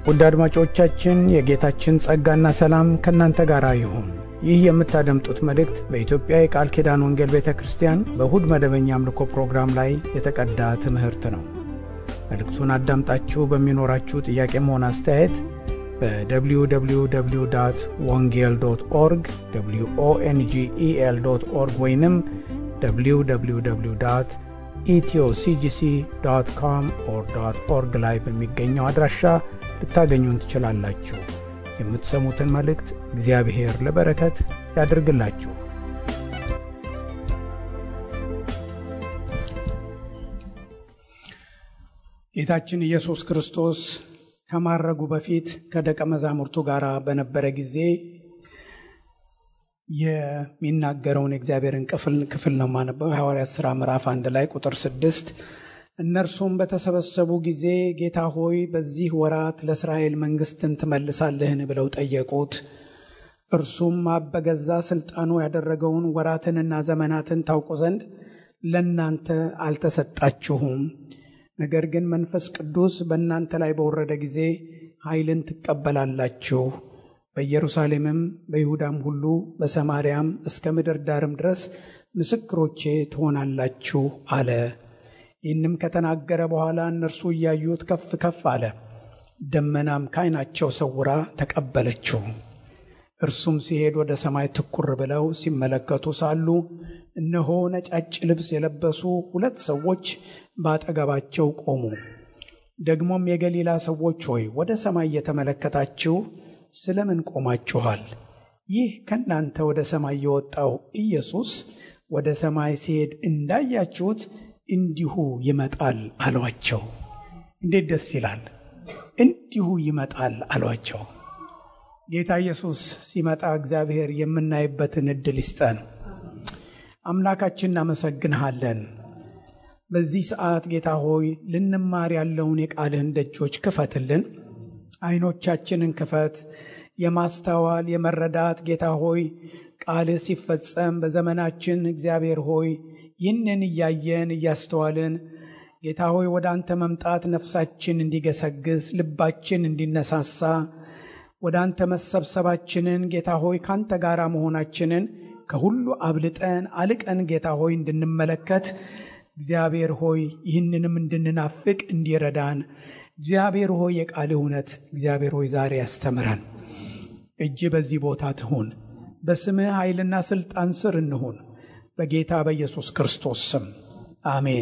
ውድ አድማጮቻችን የጌታችን ጸጋና ሰላም ከእናንተ ጋር ይሁን። ይህ የምታደምጡት መልእክት በኢትዮጵያ የቃል ኪዳን ወንጌል ቤተ ክርስቲያን በእሁድ መደበኛ አምልኮ ፕሮግራም ላይ የተቀዳ ትምህርት ነው። መልእክቱን አዳምጣችሁ በሚኖራችሁ ጥያቄም ሆነ አስተያየት በwww ወንጌል ዶት ኦርግ ኦንጌል ዶት ኦርግ ወይንም www ኢትዮሲጂሲ ዶት ኮም ኦር ዶት ኦርግ ላይ በሚገኘው አድራሻ ልታገኙን ትችላላችሁ። የምትሰሙትን መልእክት እግዚአብሔር ለበረከት ያድርግላችሁ። ጌታችን ኢየሱስ ክርስቶስ ከማረጉ በፊት ከደቀ መዛሙርቱ ጋር በነበረ ጊዜ የሚናገረውን የእግዚአብሔርን ክፍል ነው ማነበው። የሐዋርያት ሥራ ምዕራፍ አንድ ላይ ቁጥር ስድስት እነርሱም በተሰበሰቡ ጊዜ ጌታ ሆይ በዚህ ወራት ለእስራኤል መንግሥትን ትመልሳለህን ብለው ጠየቁት። እርሱም አብ በገዛ ሥልጣኑ ያደረገውን ወራትንና ዘመናትን ታውቁ ዘንድ ለእናንተ አልተሰጣችሁም። ነገር ግን መንፈስ ቅዱስ በእናንተ ላይ በወረደ ጊዜ ኃይልን ትቀበላላችሁ በኢየሩሳሌምም በይሁዳም ሁሉ በሰማርያም እስከ ምድር ዳርም ድረስ ምስክሮቼ ትሆናላችሁ አለ። ይህንም ከተናገረ በኋላ እነርሱ እያዩት ከፍ ከፍ አለ፣ ደመናም ካይናቸው ሰውራ ተቀበለችው። እርሱም ሲሄድ ወደ ሰማይ ትኩር ብለው ሲመለከቱ ሳሉ እነሆ ነጫጭ ልብስ የለበሱ ሁለት ሰዎች በአጠገባቸው ቆሙ። ደግሞም የገሊላ ሰዎች ሆይ ወደ ሰማይ እየተመለከታችሁ ስለምን ቆማችኋል? ይህ ከእናንተ ወደ ሰማይ የወጣው ኢየሱስ ወደ ሰማይ ሲሄድ እንዳያችሁት እንዲሁ ይመጣል አሏቸው። እንዴት ደስ ይላል! እንዲሁ ይመጣል አሏቸው። ጌታ ኢየሱስ ሲመጣ እግዚአብሔር የምናይበትን ዕድል ይስጠን። አምላካችን እናመሰግንሃለን። በዚህ ሰዓት ጌታ ሆይ ልንማር ያለውን የቃልህን ደጆች ክፈትልን። አይኖቻችንን ክፈት። የማስተዋል የመረዳት ጌታ ሆይ ቃልህ ሲፈጸም በዘመናችን እግዚአብሔር ሆይ ይህንን እያየን እያስተዋልን ጌታ ሆይ ወደ አንተ መምጣት ነፍሳችን እንዲገሰግስ ልባችን እንዲነሳሳ ወደ አንተ መሰብሰባችንን ጌታ ሆይ ከአንተ ጋር መሆናችንን ከሁሉ አብልጠን አልቀን ጌታ ሆይ እንድንመለከት እግዚአብሔር ሆይ ይህንንም እንድንናፍቅ እንዲረዳን እግዚአብሔር ሆይ የቃል እውነት እግዚአብሔር ሆይ ዛሬ ያስተምረን። እጅ በዚህ ቦታ ትሁን። በስምህ ኃይልና ሥልጣን ስር እንሁን። በጌታ በኢየሱስ ክርስቶስ ስም አሜን።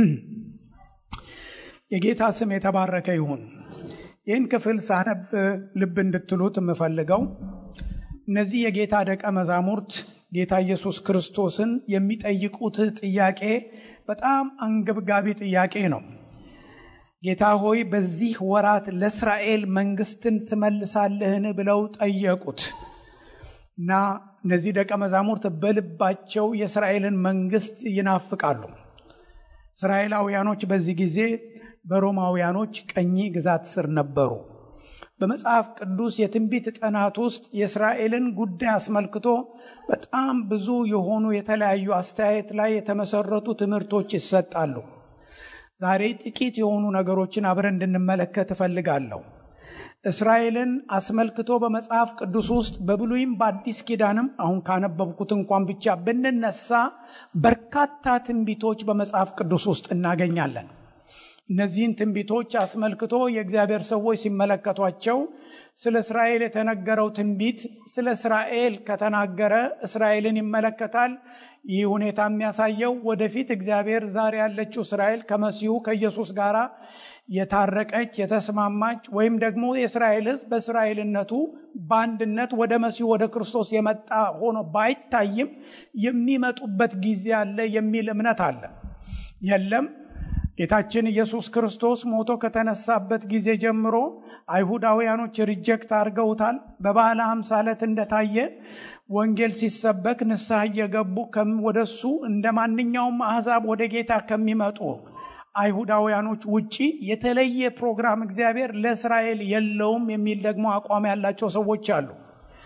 የጌታ ስም የተባረከ ይሁን። ይህን ክፍል ሳነብ ልብ እንድትሉት የምፈልገው እነዚህ የጌታ ደቀ መዛሙርት ጌታ ኢየሱስ ክርስቶስን የሚጠይቁት ጥያቄ በጣም አንገብጋቢ ጥያቄ ነው። ጌታ ሆይ በዚህ ወራት ለእስራኤል መንግስትን ትመልሳለህን ብለው ጠየቁት እና እነዚህ ደቀ መዛሙርት በልባቸው የእስራኤልን መንግስት ይናፍቃሉ። እስራኤላውያኖች በዚህ ጊዜ በሮማውያኖች ቀኝ ግዛት ስር ነበሩ። በመጽሐፍ ቅዱስ የትንቢት ጥናት ውስጥ የእስራኤልን ጉዳይ አስመልክቶ በጣም ብዙ የሆኑ የተለያዩ አስተያየት ላይ የተመሰረቱ ትምህርቶች ይሰጣሉ። ዛሬ ጥቂት የሆኑ ነገሮችን አብረን እንድንመለከት እፈልጋለሁ። እስራኤልን አስመልክቶ በመጽሐፍ ቅዱስ ውስጥ በብሉይም በአዲስ ኪዳንም አሁን ካነበብኩት እንኳን ብቻ ብንነሳ በርካታ ትንቢቶች በመጽሐፍ ቅዱስ ውስጥ እናገኛለን። እነዚህን ትንቢቶች አስመልክቶ የእግዚአብሔር ሰዎች ሲመለከቷቸው ስለ እስራኤል የተነገረው ትንቢት ስለ እስራኤል ከተናገረ እስራኤልን ይመለከታል። ይህ ሁኔታ የሚያሳየው ወደፊት እግዚአብሔር ዛሬ ያለችው እስራኤል ከመሲሁ ከኢየሱስ ጋር የታረቀች የተስማማች ወይም ደግሞ የእስራኤል ሕዝብ በእስራኤልነቱ በአንድነት ወደ መሲሁ ወደ ክርስቶስ የመጣ ሆኖ ባይታይም የሚመጡበት ጊዜ አለ የሚል እምነት አለ። የለም ጌታችን ኢየሱስ ክርስቶስ ሞቶ ከተነሳበት ጊዜ ጀምሮ አይሁዳውያኖች ሪጀክት አድርገውታል። በበዓለ ሃምሳ ዕለት እንደታየ ወንጌል ሲሰበክ ንስሐ እየገቡ ወደሱ እንደ ማንኛውም አሕዛብ ወደ ጌታ ከሚመጡ አይሁዳውያኖች ውጪ የተለየ ፕሮግራም እግዚአብሔር ለእስራኤል የለውም የሚል ደግሞ አቋም ያላቸው ሰዎች አሉ።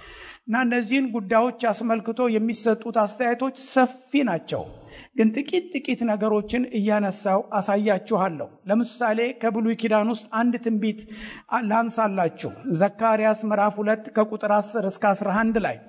እና እነዚህን ጉዳዮች አስመልክቶ የሚሰጡት አስተያየቶች ሰፊ ናቸው። ግን ጥቂት ጥቂት ነገሮችን እያነሳው አሳያችኋለሁ። ለምሳሌ ከብሉይ ኪዳን ውስጥ አንድ ትንቢት ላንሳላችሁ። ዘካርያስ ምዕራፍ ሁለት ከቁጥር 10 እስከ 11 ላይ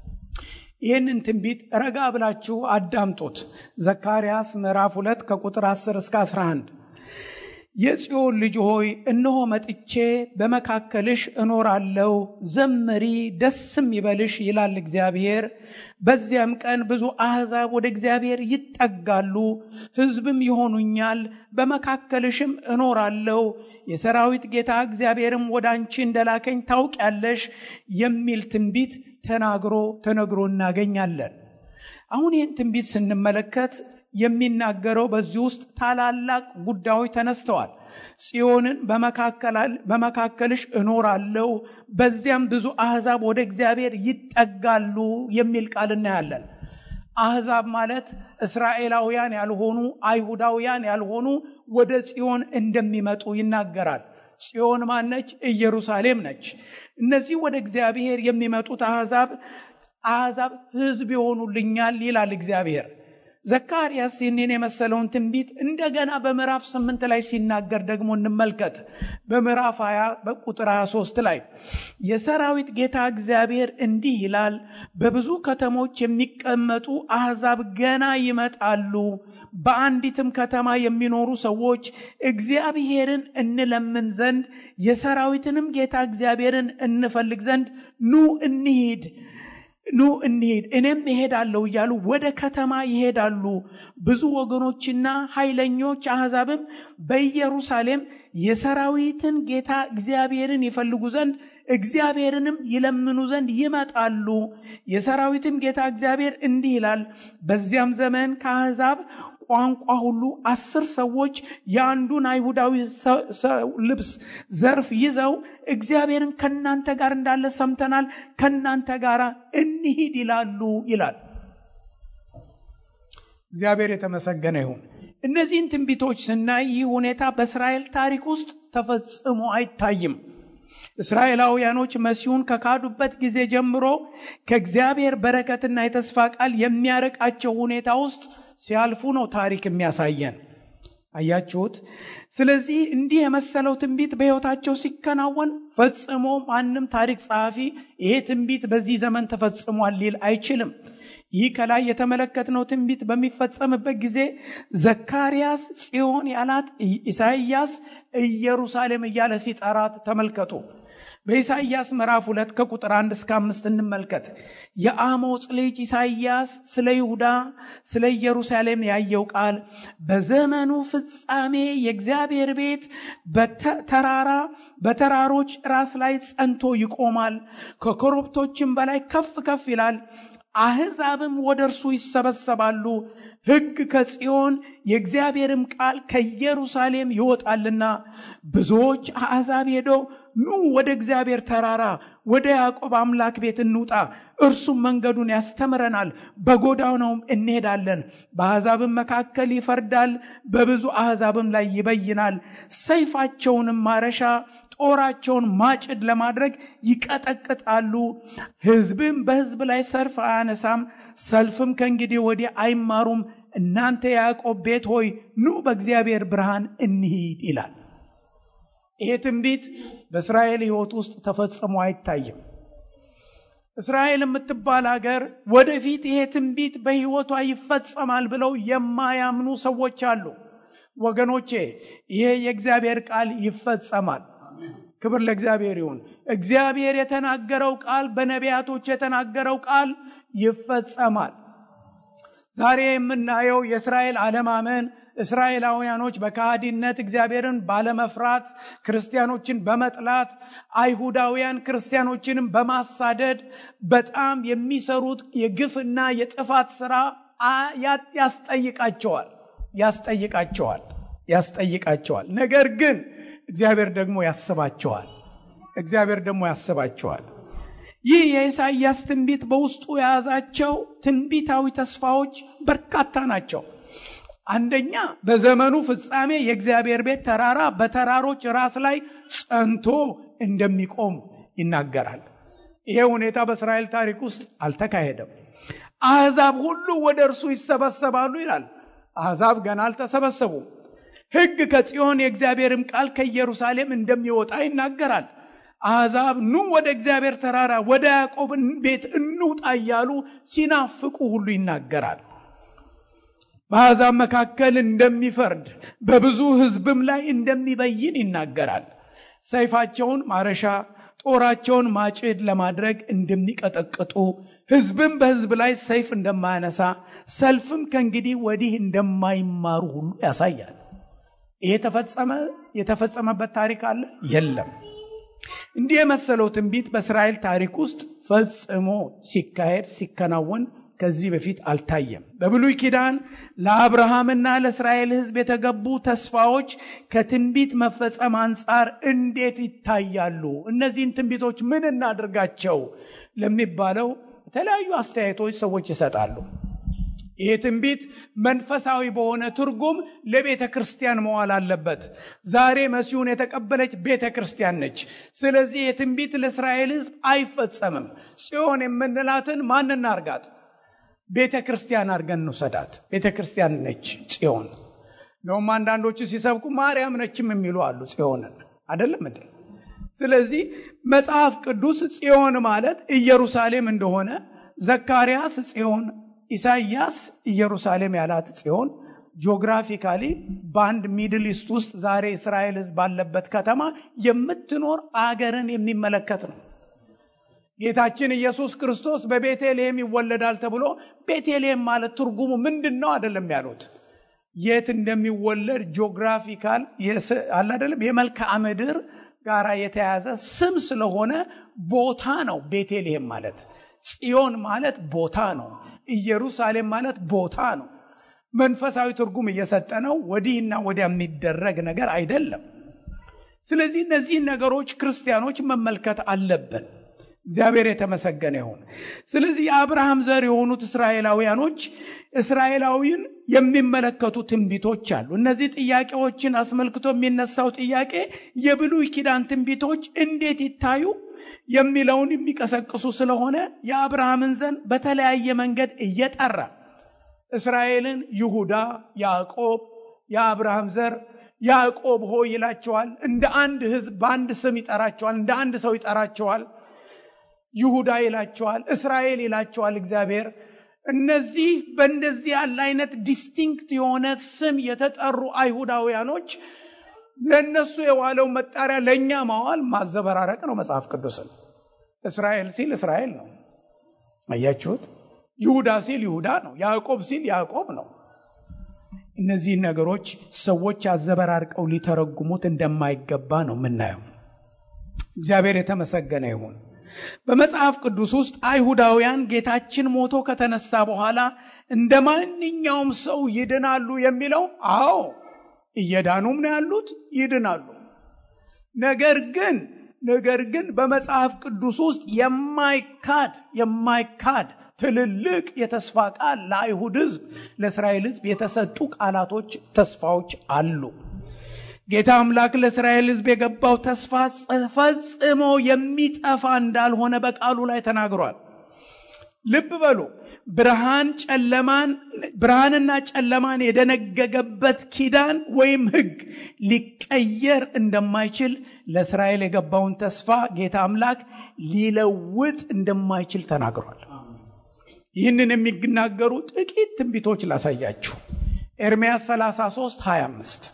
ይህንን ትንቢት ረጋ ብላችሁ አዳምጡት። ዘካርያስ ምዕራፍ ሁለት ከቁጥር 10 እስከ 11 የጽዮን ልጅ ሆይ እነሆ መጥቼ በመካከልሽ እኖራለሁ፣ ዘምሪ ደስም ይበልሽ ይላል እግዚአብሔር። በዚያም ቀን ብዙ አሕዛብ ወደ እግዚአብሔር ይጠጋሉ፣ ሕዝብም ይሆኑኛል። በመካከልሽም እኖራለሁ፣ የሰራዊት ጌታ እግዚአብሔርም ወደ አንቺ እንደላከኝ ታውቂያለሽ የሚል ትንቢት ተናግሮ ተነግሮ እናገኛለን። አሁን ይህን ትንቢት ስንመለከት የሚናገረው በዚህ ውስጥ ታላላቅ ጉዳዮች ተነስተዋል። ጽዮንን በመካከልሽ እኖራለሁ፣ በዚያም ብዙ አሕዛብ ወደ እግዚአብሔር ይጠጋሉ የሚል ቃል እናያለን። አሕዛብ ማለት እስራኤላውያን ያልሆኑ አይሁዳውያን ያልሆኑ ወደ ጽዮን እንደሚመጡ ይናገራል። ጽዮን ማነች? ኢየሩሳሌም ነች። እነዚህ ወደ እግዚአብሔር የሚመጡት አሕዛብ አሕዛብ ሕዝብ ይሆኑልኛል ይላል እግዚአብሔር። ዘካርያስ ይህንን የመሰለውን ትንቢት እንደገና በምዕራፍ ስምንት ላይ ሲናገር ደግሞ እንመልከት። በምዕራፍ 20 በቁጥር 23 ላይ የሰራዊት ጌታ እግዚአብሔር እንዲህ ይላል፣ በብዙ ከተሞች የሚቀመጡ አሕዛብ ገና ይመጣሉ። በአንዲትም ከተማ የሚኖሩ ሰዎች እግዚአብሔርን እንለምን ዘንድ የሰራዊትንም ጌታ እግዚአብሔርን እንፈልግ ዘንድ ኑ እንሂድ ኑ እንሂድ እኔም እሄዳለሁ እያሉ ወደ ከተማ ይሄዳሉ። ብዙ ወገኖችና ኃይለኞች አሕዛብም በኢየሩሳሌም የሰራዊትን ጌታ እግዚአብሔርን ይፈልጉ ዘንድ እግዚአብሔርንም ይለምኑ ዘንድ ይመጣሉ። የሰራዊትም ጌታ እግዚአብሔር እንዲህ ይላል፣ በዚያም ዘመን ከአሕዛብ ቋንቋ ሁሉ አስር ሰዎች የአንዱን አይሁዳዊ ልብስ ዘርፍ ይዘው እግዚአብሔርን ከእናንተ ጋር እንዳለ ሰምተናል፣ ከእናንተ ጋር እንሂድ ይላሉ ይላል። እግዚአብሔር የተመሰገነ ይሁን። እነዚህን ትንቢቶች ስናይ ይህ ሁኔታ በእስራኤል ታሪክ ውስጥ ተፈጽሞ አይታይም። እስራኤላውያኖች መሲሁን ከካዱበት ጊዜ ጀምሮ ከእግዚአብሔር በረከትና የተስፋ ቃል የሚያርቃቸው ሁኔታ ውስጥ ሲያልፉ ነው ታሪክ የሚያሳየን። አያችሁት? ስለዚህ እንዲህ የመሰለው ትንቢት በሕይወታቸው ሲከናወን ፈጽሞ ማንም ታሪክ ጸሐፊ ይሄ ትንቢት በዚህ ዘመን ተፈጽሟል ሊል አይችልም። ይህ ከላይ የተመለከትነው ትንቢት በሚፈጸምበት ጊዜ ዘካርያስ ጽዮን ያላት ኢሳይያስ ኢየሩሳሌም እያለ ሲጠራት ተመልከቱ። በኢሳይያስ ምዕራፍ ሁለት ከቁጥር አንድ እስከ አምስት እንመልከት። የአሞጽ ልጅ ኢሳይያስ ስለ ይሁዳ ስለ ኢየሩሳሌም ያየው ቃል በዘመኑ ፍጻሜ የእግዚአብሔር ቤት በተራራ በተራሮች ራስ ላይ ጸንቶ ይቆማል፣ ከኮረብቶችም በላይ ከፍ ከፍ ይላል። አሕዛብም ወደ እርሱ ይሰበሰባሉ። ሕግ ከጽዮን የእግዚአብሔርም ቃል ከኢየሩሳሌም ይወጣልና ብዙዎች አሕዛብ ሄደው ኑ ወደ እግዚአብሔር ተራራ ወደ ያዕቆብ አምላክ ቤት እንውጣ፣ እርሱም መንገዱን ያስተምረናል፣ በጎዳናውም እንሄዳለን። በአሕዛብም መካከል ይፈርዳል፣ በብዙ አሕዛብም ላይ ይበይናል። ሰይፋቸውንም ማረሻ ጦራቸውን ማጭድ ለማድረግ ይቀጠቅጣሉ። ሕዝብም በሕዝብ ላይ ሰልፍ አያነሳም፣ ሰልፍም ከእንግዲህ ወዲህ አይማሩም። እናንተ የያዕቆብ ቤት ሆይ ኑ በእግዚአብሔር ብርሃን እንሂድ ይላል። ይሄ ትንቢት በእስራኤል ሕይወት ውስጥ ተፈጽሞ አይታይም። እስራኤል የምትባል ሀገር ወደፊት ይሄ ትንቢት በሕይወቷ ይፈጸማል ብለው የማያምኑ ሰዎች አሉ። ወገኖቼ ይሄ የእግዚአብሔር ቃል ይፈጸማል። ክብር ለእግዚአብሔር ይሁን። እግዚአብሔር የተናገረው ቃል በነቢያቶች የተናገረው ቃል ይፈጸማል። ዛሬ የምናየው የእስራኤል አለማመን እስራኤላውያኖች በካሃዲነት እግዚአብሔርን ባለመፍራት ክርስቲያኖችን በመጥላት አይሁዳውያን ክርስቲያኖችንም በማሳደድ በጣም የሚሰሩት የግፍና የጥፋት ስራ ያስጠይቃቸዋል ያስጠይቃቸዋል ያስጠይቃቸዋል። ነገር ግን እግዚአብሔር ደግሞ ያስባቸዋል። እግዚአብሔር ደግሞ ያስባቸዋል። ይህ የኢሳይያስ ትንቢት በውስጡ የያዛቸው ትንቢታዊ ተስፋዎች በርካታ ናቸው። አንደኛ በዘመኑ ፍጻሜ የእግዚአብሔር ቤት ተራራ በተራሮች ራስ ላይ ጸንቶ እንደሚቆም ይናገራል። ይሄ ሁኔታ በእስራኤል ታሪክ ውስጥ አልተካሄደም። አሕዛብ ሁሉ ወደ እርሱ ይሰበሰባሉ ይላል። አሕዛብ ገና አልተሰበሰቡም። ሕግ ከጽዮን የእግዚአብሔርም ቃል ከኢየሩሳሌም እንደሚወጣ ይናገራል። አሕዛብ ኑ ወደ እግዚአብሔር ተራራ ወደ ያዕቆብ ቤት እንውጣ እያሉ ሲናፍቁ ሁሉ ይናገራል። በአሕዛብ መካከል እንደሚፈርድ በብዙ ሕዝብም ላይ እንደሚበይን ይናገራል። ሰይፋቸውን ማረሻ ጦራቸውን ማጭድ ለማድረግ እንደሚቀጠቅጡ ሕዝብም በሕዝብ ላይ ሰይፍ እንደማያነሳ ሰልፍም ከእንግዲህ ወዲህ እንደማይማሩ ሁሉ ያሳያል። ይሄ ተፈጸመ የተፈጸመበት ታሪክ አለ? የለም። እንዲህ የመሰለው ትንቢት በእስራኤል ታሪክ ውስጥ ፈጽሞ ሲካሄድ ሲከናወን ከዚህ በፊት አልታየም። በብሉይ ኪዳን ለአብርሃምና ለእስራኤል ሕዝብ የተገቡ ተስፋዎች ከትንቢት መፈጸም አንጻር እንዴት ይታያሉ? እነዚህን ትንቢቶች ምን እናድርጋቸው ለሚባለው የተለያዩ አስተያየቶች ሰዎች ይሰጣሉ። ይህ ትንቢት መንፈሳዊ በሆነ ትርጉም ለቤተ ክርስቲያን መዋል አለበት። ዛሬ መሲሁን የተቀበለች ቤተ ክርስቲያን ነች። ስለዚህ የትንቢት ለእስራኤል ሕዝብ አይፈጸምም። ጽዮን የምንላትን ማን እናርጋት? ቤተ ክርስቲያን አድርገን እንውሰዳት። ቤተ ክርስቲያን ነች ጽዮን። እንደውም አንዳንዶቹ ሲሰብኩ ማርያም ነችም የሚሉ አሉ። ጽዮንን አይደለም እንዴ? ስለዚህ መጽሐፍ ቅዱስ ጽዮን ማለት ኢየሩሳሌም እንደሆነ ዘካርያስ ጽዮን፣ ኢሳይያስ ኢየሩሳሌም ያላት ጽዮን ጂኦግራፊካሊ በአንድ ሚድል ኢስት ውስጥ ዛሬ እስራኤል ሕዝብ ባለበት ከተማ የምትኖር አገርን የሚመለከት ነው። ጌታችን ኢየሱስ ክርስቶስ በቤተልሔም ይወለዳል ተብሎ ቤተልሔም ማለት ትርጉሙ ምንድን ነው አይደለም ያሉት። የት እንደሚወለድ ጂኦግራፊካል አለ አይደለም የመልክዓ ምድር ጋር የተያዘ ስም ስለሆነ ቦታ ነው። ቤተልሔም ማለት ጽዮን ማለት ቦታ ነው። ኢየሩሳሌም ማለት ቦታ ነው። መንፈሳዊ ትርጉም እየሰጠ ነው። ወዲህና ወዲያ የሚደረግ ነገር አይደለም። ስለዚህ እነዚህን ነገሮች ክርስቲያኖች መመልከት አለብን። እግዚአብሔር የተመሰገነ ይሁን። ስለዚህ የአብርሃም ዘር የሆኑት እስራኤላውያኖች እስራኤላዊን የሚመለከቱ ትንቢቶች አሉ። እነዚህ ጥያቄዎችን አስመልክቶ የሚነሳው ጥያቄ የብሉይ ኪዳን ትንቢቶች እንዴት ይታዩ የሚለውን የሚቀሰቅሱ ስለሆነ የአብርሃምን ዘር በተለያየ መንገድ እየጠራ እስራኤልን ይሁዳ፣ ያዕቆብ፣ የአብርሃም ዘር ያዕቆብ ሆይ ይላቸዋል። እንደ አንድ ሕዝብ በአንድ ስም ይጠራቸዋል። እንደ አንድ ሰው ይጠራቸዋል። ይሁዳ ይላቸዋል። እስራኤል ይላቸዋል እግዚአብሔር። እነዚህ በእንደዚህ ያለ አይነት ዲስቲንክት የሆነ ስም የተጠሩ አይሁዳውያኖች ለእነሱ የዋለው መጣሪያ ለእኛ ማዋል ማዘበራረቅ ነው። መጽሐፍ ቅዱስን እስራኤል ሲል እስራኤል ነው። አያችሁት? ይሁዳ ሲል ይሁዳ ነው። ያዕቆብ ሲል ያዕቆብ ነው። እነዚህን ነገሮች ሰዎች አዘበራርቀው ሊተረጉሙት እንደማይገባ ነው የምናየው። እግዚአብሔር የተመሰገነ ይሁን። በመጽሐፍ ቅዱስ ውስጥ አይሁዳውያን ጌታችን ሞቶ ከተነሳ በኋላ እንደ ማንኛውም ሰው ይድናሉ የሚለው አዎ እየዳኑም ነው ያሉት፣ ይድናሉ። ነገር ግን ነገር ግን በመጽሐፍ ቅዱስ ውስጥ የማይካድ የማይካድ ትልልቅ የተስፋ ቃል ለአይሁድ ሕዝብ ለእስራኤል ሕዝብ የተሰጡ ቃላቶች፣ ተስፋዎች አሉ። ጌታ አምላክ ለእስራኤል ሕዝብ የገባው ተስፋ ፈጽሞ የሚጠፋ እንዳልሆነ በቃሉ ላይ ተናግሯል። ልብ በሉ። ብርሃን ጨለማን ብርሃንና ጨለማን የደነገገበት ኪዳን ወይም ሕግ ሊቀየር እንደማይችል ለእስራኤል የገባውን ተስፋ ጌታ አምላክ ሊለውጥ እንደማይችል ተናግሯል። ይህንን የሚናገሩ ጥቂት ትንቢቶች ላሳያችሁ። ኤርምያስ 33 25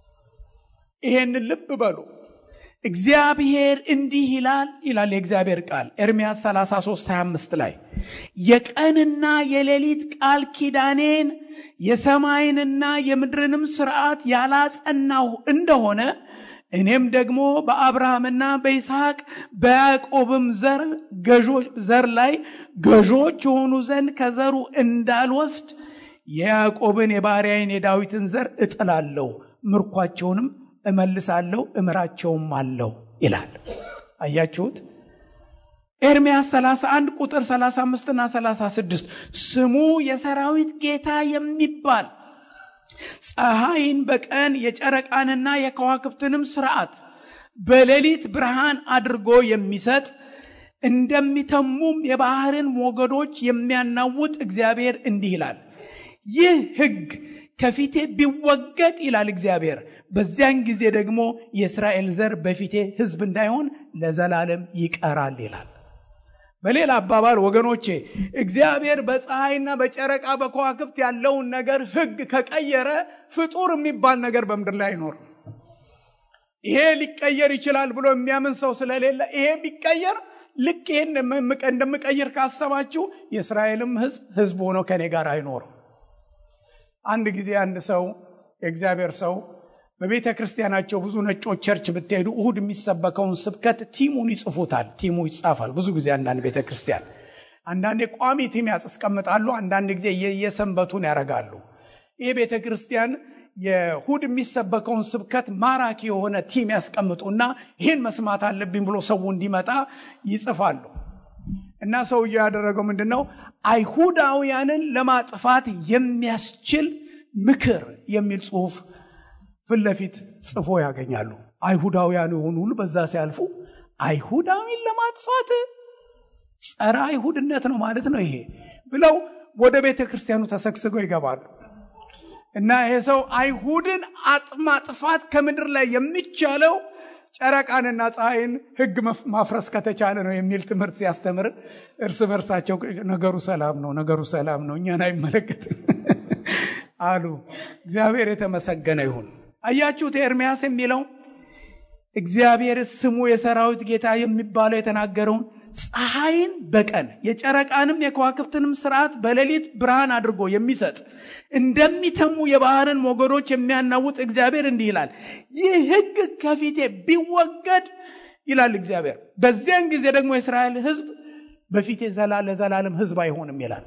ይሄንን ልብ በሉ። እግዚአብሔር እንዲህ ይላል ይላል የእግዚአብሔር ቃል ኤርምያስ 33 25 ላይ የቀንና የሌሊት ቃል ኪዳኔን የሰማይንና የምድርንም ስርዓት ያላጸናሁ እንደሆነ እኔም ደግሞ በአብርሃምና በይስሐቅ በያዕቆብም ዘር ዘር ላይ ገዦች የሆኑ ዘንድ ከዘሩ እንዳልወስድ የያዕቆብን የባሪያዬን የዳዊትን ዘር እጥላለሁ፣ ምርኳቸውንም እመልሳለሁ፣ እምራቸውም አለው ይላል። አያችሁት? ኤርምያስ 31 ቁጥር 35 እና 36 ስሙ የሰራዊት ጌታ የሚባል ፀሐይን በቀን የጨረቃንና የከዋክብትንም ስርዓት በሌሊት ብርሃን አድርጎ የሚሰጥ እንደሚተሙም የባህርን ሞገዶች የሚያናውጥ እግዚአብሔር እንዲህ ይላል፣ ይህ ሕግ ከፊቴ ቢወገድ ይላል እግዚአብሔር፣ በዚያን ጊዜ ደግሞ የእስራኤል ዘር በፊቴ ሕዝብ እንዳይሆን ለዘላለም ይቀራል ይላል። በሌላ አባባል ወገኖቼ እግዚአብሔር በፀሐይና በጨረቃ በከዋክብት ያለውን ነገር ሕግ ከቀየረ ፍጡር የሚባል ነገር በምድር ላይ አይኖርም። ይሄ ሊቀየር ይችላል ብሎ የሚያምን ሰው ስለሌለ ይሄ ቢቀየር ልክ ይህን እንደምቀይር ካሰባችሁ የእስራኤልም ሕዝብ ሕዝብ ሆኖ ከኔ ጋር አይኖርም። አንድ ጊዜ አንድ ሰው የእግዚአብሔር ሰው በቤተ ክርስቲያናቸው ብዙ ነጮች ቸርች ብትሄዱ እሁድ የሚሰበከውን ስብከት ቲሙን ይጽፉታል። ቲሙ ይጻፋል። ብዙ ጊዜ አንዳንድ ቤተ ክርስቲያን አንዳንዴ ቋሚ ቲም ያስቀምጣሉ፣ አንዳንድ ጊዜ የየሰንበቱን ያደርጋሉ። ይህ ቤተ ክርስቲያን የእሁድ የሚሰበከውን ስብከት ማራኪ የሆነ ቲም ያስቀምጡና ይህን መስማት አለብኝ ብሎ ሰው እንዲመጣ ይጽፋሉ። እና ሰውየው ያደረገው ምንድን ነው? አይሁዳውያንን ለማጥፋት የሚያስችል ምክር የሚል ጽሁፍ ፊት ለፊት ጽፎ ያገኛሉ። አይሁዳውያን የሆኑ ሁሉ በዛ ሲያልፉ አይሁዳዊን ለማጥፋት ጸረ አይሁድነት ነው ማለት ነው ይሄ ብለው ወደ ቤተ ክርስቲያኑ ተሰግስገው ይገባሉ። እና ይሄ ሰው አይሁድን ማጥፋት ከምድር ላይ የሚቻለው ጨረቃንና ፀሐይን ሕግ ማፍረስ ከተቻለ ነው የሚል ትምህርት ሲያስተምር እርስ በርሳቸው ነገሩ ሰላም ነው፣ ነገሩ ሰላም ነው፣ እኛን አይመለከትም አሉ። እግዚአብሔር የተመሰገነ ይሁን። አያችሁት ኤርሚያስ የሚለው እግዚአብሔር ስሙ የሰራዊት ጌታ የሚባለው የተናገረውን ፀሐይን በቀን የጨረቃንም የከዋክብትንም ስርዓት በሌሊት ብርሃን አድርጎ የሚሰጥ እንደሚተሙ የባህርን ሞገዶች የሚያናውጥ እግዚአብሔር እንዲህ ይላል፣ ይህ ሕግ ከፊቴ ቢወገድ ይላል እግዚአብሔር፣ በዚያን ጊዜ ደግሞ የእስራኤል ሕዝብ በፊቴ ለዘላለም ሕዝብ አይሆንም ይላል።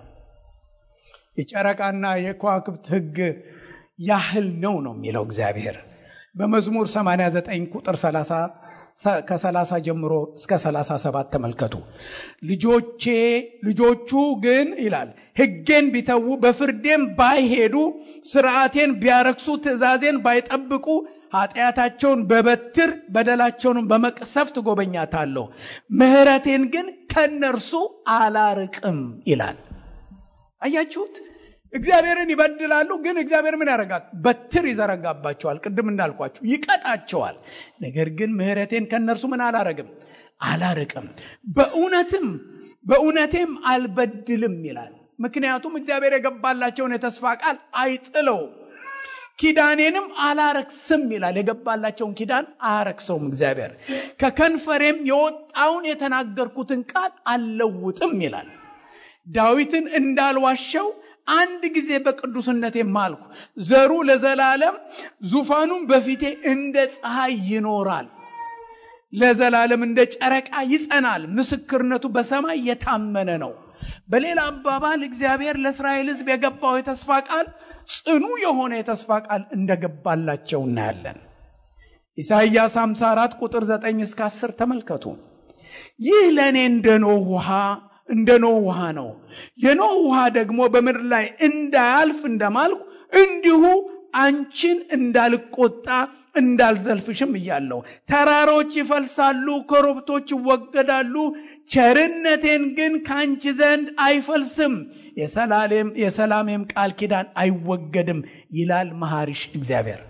የጨረቃና የከዋክብት ሕግ ያህል ነው ነው የሚለው እግዚአብሔር በመዝሙር 89 ቁጥር 30 ከ30 ጀምሮ እስከ 37 ተመልከቱ። ልጆቼ ልጆቹ ግን ይላል ሕጌን ቢተዉ በፍርዴም ባይሄዱ ስርዓቴን ቢያረክሱ ትእዛዜን ባይጠብቁ ኃጢአታቸውን በበትር በደላቸውንም በመቅሰፍት ጎበኛታለሁ፣ ምሕረቴን ግን ከነርሱ አላርቅም ይላል። አያችሁት? እግዚአብሔርን ይበድላሉ፣ ግን እግዚአብሔር ምን ያደርጋል? በትር ይዘረጋባቸዋል። ቅድም እንዳልኳችሁ ይቀጣቸዋል። ነገር ግን ምሕረቴን ከእነርሱ ምን አላረግም አላርቅም፣ በእውነትም በእውነቴም አልበድልም ይላል። ምክንያቱም እግዚአብሔር የገባላቸውን የተስፋ ቃል አይጥለውም፣ ኪዳኔንም አላረክስም ይላል። የገባላቸውን ኪዳን አያረክሰውም እግዚአብሔር። ከከንፈሬም የወጣውን የተናገርኩትን ቃል አልለውጥም ይላል። ዳዊትን እንዳልዋሸው አንድ ጊዜ በቅዱስነቴ ማልኩ፣ ዘሩ ለዘላለም ዙፋኑም በፊቴ እንደ ፀሐይ ይኖራል፣ ለዘላለም እንደ ጨረቃ ይጸናል፣ ምስክርነቱ በሰማይ የታመነ ነው። በሌላ አባባል እግዚአብሔር ለእስራኤል ሕዝብ የገባው የተስፋ ቃል ጽኑ የሆነ የተስፋ ቃል እንደገባላቸው እናያለን። ኢሳይያስ 54 ቁጥር 9 እስከ 10 ተመልከቱ። ይህ ለእኔ እንደ ኖህ ውሃ እንደ ኖህ ውሃ ነው። የኖህ ውሃ ደግሞ በምድር ላይ እንዳያልፍ እንደማልኩ እንዲሁ አንቺን እንዳልቆጣ እንዳልዘልፍሽም እያለሁ ተራሮች ይፈልሳሉ፣ ኮረብቶች ይወገዳሉ፣ ቸርነቴን ግን ከአንቺ ዘንድ አይፈልስም፣ የሰላሜም ቃል ኪዳን አይወገድም ይላል መሐሪሽ እግዚአብሔር።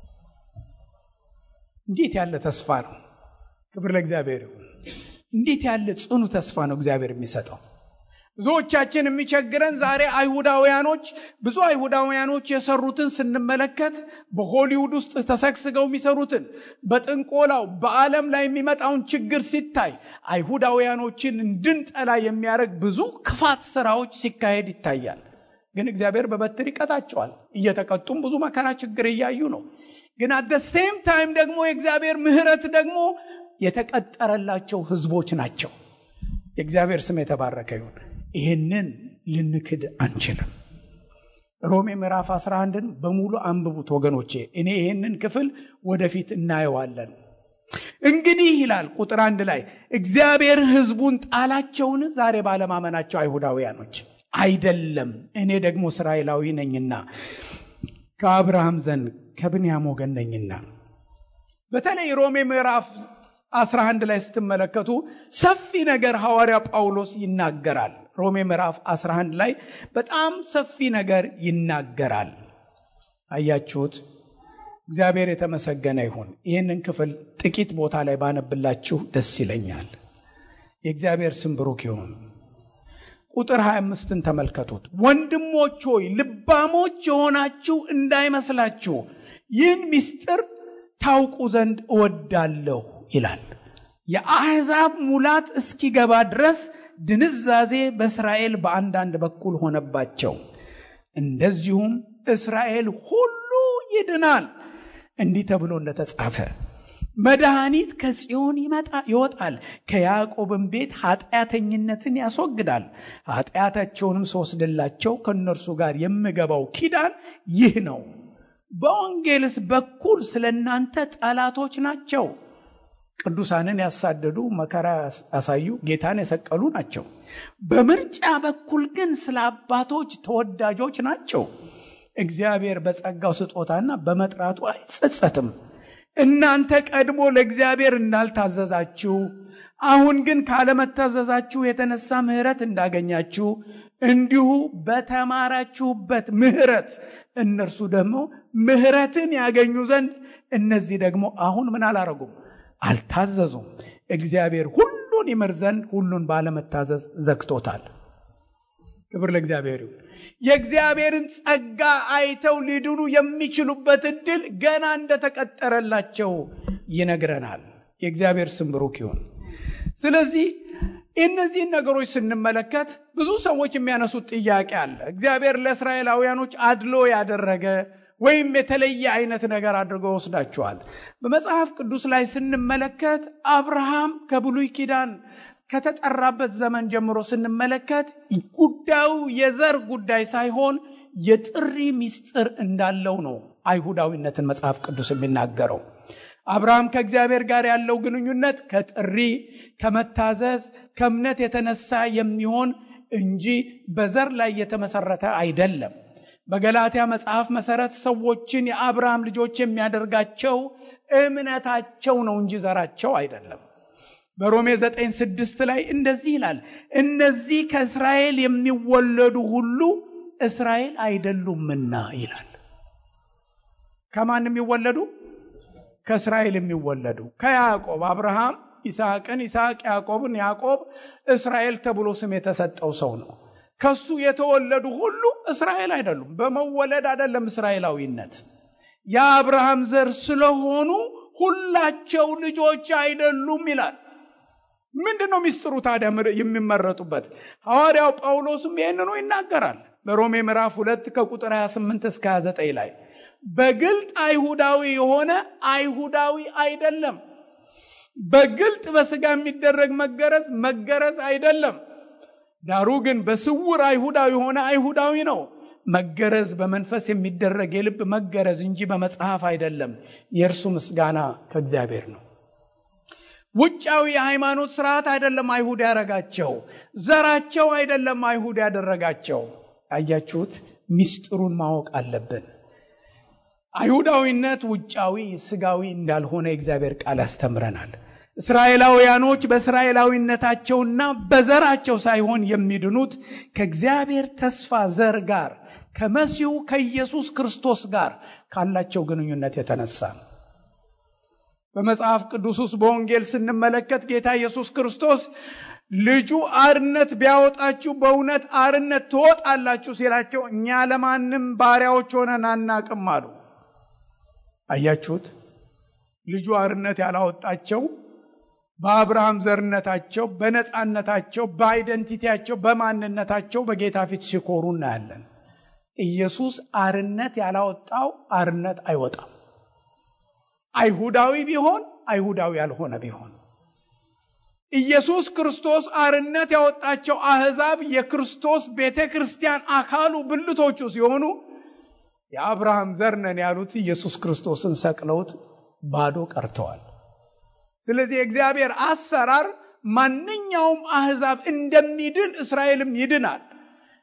እንዴት ያለ ተስፋ ነው! ክብር ለእግዚአብሔር ይሁን። እንዴት ያለ ጽኑ ተስፋ ነው እግዚአብሔር የሚሰጠው። ብዙዎቻችን የሚቸግረን ዛሬ አይሁዳውያኖች ብዙ አይሁዳውያኖች የሰሩትን ስንመለከት በሆሊውድ ውስጥ ተሰግስገው የሚሰሩትን በጥንቆላው በዓለም ላይ የሚመጣውን ችግር ሲታይ አይሁዳውያኖችን እንድንጠላ የሚያደርግ ብዙ ክፋት ስራዎች ሲካሄድ ይታያል። ግን እግዚአብሔር በበትር ይቀጣቸዋል። እየተቀጡም ብዙ መከራ ችግር እያዩ ነው። ግን አደ ሴም ታይም ደግሞ የእግዚአብሔር ምሕረት ደግሞ የተቀጠረላቸው ህዝቦች ናቸው። የእግዚአብሔር ስም የተባረከ ይሁን። ይህንን ልንክድ አንችልም። ሮሜ ምዕራፍ 11ን በሙሉ አንብቡት ወገኖቼ። እኔ ይህንን ክፍል ወደፊት እናየዋለን። እንግዲህ ይላል ቁጥር አንድ ላይ እግዚአብሔር ህዝቡን ጣላቸውን? ዛሬ ባለማመናቸው አይሁዳውያኖች አይደለም፣ እኔ ደግሞ እስራኤላዊ ነኝና ከአብርሃም ዘንድ ከብንያም ወገን ነኝና በተለይ ሮሜ ምዕራፍ 11 ላይ ስትመለከቱ ሰፊ ነገር ሐዋርያ ጳውሎስ ይናገራል። ሮሜ ምዕራፍ 11 ላይ በጣም ሰፊ ነገር ይናገራል። አያችሁት? እግዚአብሔር የተመሰገነ ይሁን። ይህንን ክፍል ጥቂት ቦታ ላይ ባነብላችሁ ደስ ይለኛል። የእግዚአብሔር ስም ብሩክ ይሁን። ቁጥር 25ን ተመልከቱት። ወንድሞች ሆይ ልባሞች የሆናችሁ እንዳይመስላችሁ ይህን ምስጢር ታውቁ ዘንድ እወዳለሁ ይላል። የአሕዛብ ሙላት እስኪገባ ድረስ ድንዛዜ በእስራኤል በአንዳንድ በኩል ሆነባቸው። እንደዚሁም እስራኤል ሁሉ ይድናል። እንዲህ ተብሎ እንደተጻፈ መድኃኒት ከጽዮን ይወጣል፣ ከያዕቆብም ቤት ኃጢአተኝነትን ያስወግዳል። ኃጢአታቸውንም ስወስድላቸው ከእነርሱ ጋር የምገባው ኪዳን ይህ ነው። በወንጌልስ በኩል ስለ እናንተ ጠላቶች ናቸው። ቅዱሳንን ያሳደዱ መከራ ያሳዩ ጌታን የሰቀሉ ናቸው። በምርጫ በኩል ግን ስለ አባቶች ተወዳጆች ናቸው። እግዚአብሔር በጸጋው ስጦታና በመጥራቱ አይጸጸትም። እናንተ ቀድሞ ለእግዚአብሔር እንዳልታዘዛችሁ አሁን ግን ካለመታዘዛችሁ የተነሳ ምሕረት እንዳገኛችሁ እንዲሁ በተማራችሁበት ምሕረት እነርሱ ደግሞ ምሕረትን ያገኙ ዘንድ እነዚህ ደግሞ አሁን ምን አላረጉም? አልታዘዙም። እግዚአብሔር ሁሉን ይምር ዘንድ ሁሉን ባለመታዘዝ ዘግቶታል። ክብር ለእግዚአብሔር ይሁን። የእግዚአብሔርን ጸጋ አይተው ሊድኑ የሚችሉበት እድል ገና እንደተቀጠረላቸው ይነግረናል። የእግዚአብሔር ስም ብሩክ ይሁን። ስለዚህ እነዚህን ነገሮች ስንመለከት ብዙ ሰዎች የሚያነሱት ጥያቄ አለ። እግዚአብሔር ለእስራኤላውያኖች አድሎ ያደረገ ወይም የተለየ አይነት ነገር አድርጎ ወስዳቸዋል። በመጽሐፍ ቅዱስ ላይ ስንመለከት አብርሃም ከብሉይ ኪዳን ከተጠራበት ዘመን ጀምሮ ስንመለከት ጉዳዩ የዘር ጉዳይ ሳይሆን የጥሪ ምስጢር እንዳለው ነው አይሁዳዊነትን መጽሐፍ ቅዱስ የሚናገረው። አብርሃም ከእግዚአብሔር ጋር ያለው ግንኙነት ከጥሪ ከመታዘዝ፣ ከእምነት የተነሳ የሚሆን እንጂ በዘር ላይ የተመሰረተ አይደለም። በገላትያ መጽሐፍ መሰረት ሰዎችን የአብርሃም ልጆች የሚያደርጋቸው እምነታቸው ነው እንጂ ዘራቸው አይደለም። በሮሜ 9 ስድስት ላይ እንደዚህ ይላል፣ እነዚህ ከእስራኤል የሚወለዱ ሁሉ እስራኤል አይደሉምና ይላል። ከማን የሚወለዱ? ከእስራኤል የሚወለዱ ከያዕቆብ አብርሃም ይስሐቅን፣ ይስሐቅ ያዕቆብን፣ ያዕቆብ እስራኤል ተብሎ ስም የተሰጠው ሰው ነው። ከሱ የተወለዱ ሁሉ እስራኤል አይደሉም። በመወለድ አይደለም እስራኤላዊነት። የአብርሃም ዘር ስለሆኑ ሁላቸው ልጆች አይደሉም ይላል። ምንድን ነው ሚስጥሩ ታዲያ የሚመረጡበት? ሐዋርያው ጳውሎስም ይህንኑ ይናገራል በሮሜ ምዕራፍ ሁለት ከቁጥር 28 እስከ 29 ላይ በግልጥ አይሁዳዊ የሆነ አይሁዳዊ አይደለም። በግልጥ በስጋ የሚደረግ መገረዝ መገረዝ አይደለም። ዳሩ ግን በስውር አይሁዳዊ የሆነ አይሁዳዊ ነው። መገረዝ በመንፈስ የሚደረግ የልብ መገረዝ እንጂ በመጽሐፍ አይደለም። የእርሱ ምስጋና ከእግዚአብሔር ነው። ውጫዊ የሃይማኖት ስርዓት አይደለም አይሁድ ያደረጋቸው፣ ዘራቸው አይደለም አይሁድ ያደረጋቸው። አያችሁት? ሚስጥሩን ማወቅ አለብን። አይሁዳዊነት ውጫዊ ስጋዊ እንዳልሆነ የእግዚአብሔር ቃል ያስተምረናል። እስራኤላውያኖች በእስራኤላዊነታቸውና በዘራቸው ሳይሆን የሚድኑት ከእግዚአብሔር ተስፋ ዘር ጋር ከመሲሁ ከኢየሱስ ክርስቶስ ጋር ካላቸው ግንኙነት የተነሳ ነው። በመጽሐፍ ቅዱስ ውስጥ በወንጌል ስንመለከት ጌታ ኢየሱስ ክርስቶስ ልጁ አርነት ቢያወጣችሁ በእውነት አርነት ትወጣላችሁ ሲላቸው እኛ ለማንም ባሪያዎች ሆነን አናቅም አሉ። አያችሁት? ልጁ አርነት ያላወጣቸው በአብርሃም ዘርነታቸው፣ በነፃነታቸው፣ በአይደንቲቲያቸው፣ በማንነታቸው በጌታ ፊት ሲኮሩ እናያለን። ኢየሱስ አርነት ያላወጣው አርነት አይወጣም። አይሁዳዊ ቢሆን አይሁዳዊ ያልሆነ ቢሆን ኢየሱስ ክርስቶስ አርነት ያወጣቸው አሕዛብ የክርስቶስ ቤተ ክርስቲያን አካሉ ብልቶቹ ሲሆኑ የአብርሃም ዘር ነን ያሉት ኢየሱስ ክርስቶስን ሰቅለውት ባዶ ቀርተዋል። ስለዚህ የእግዚአብሔር አሰራር ማንኛውም አሕዛብ እንደሚድን እስራኤልም ይድናል።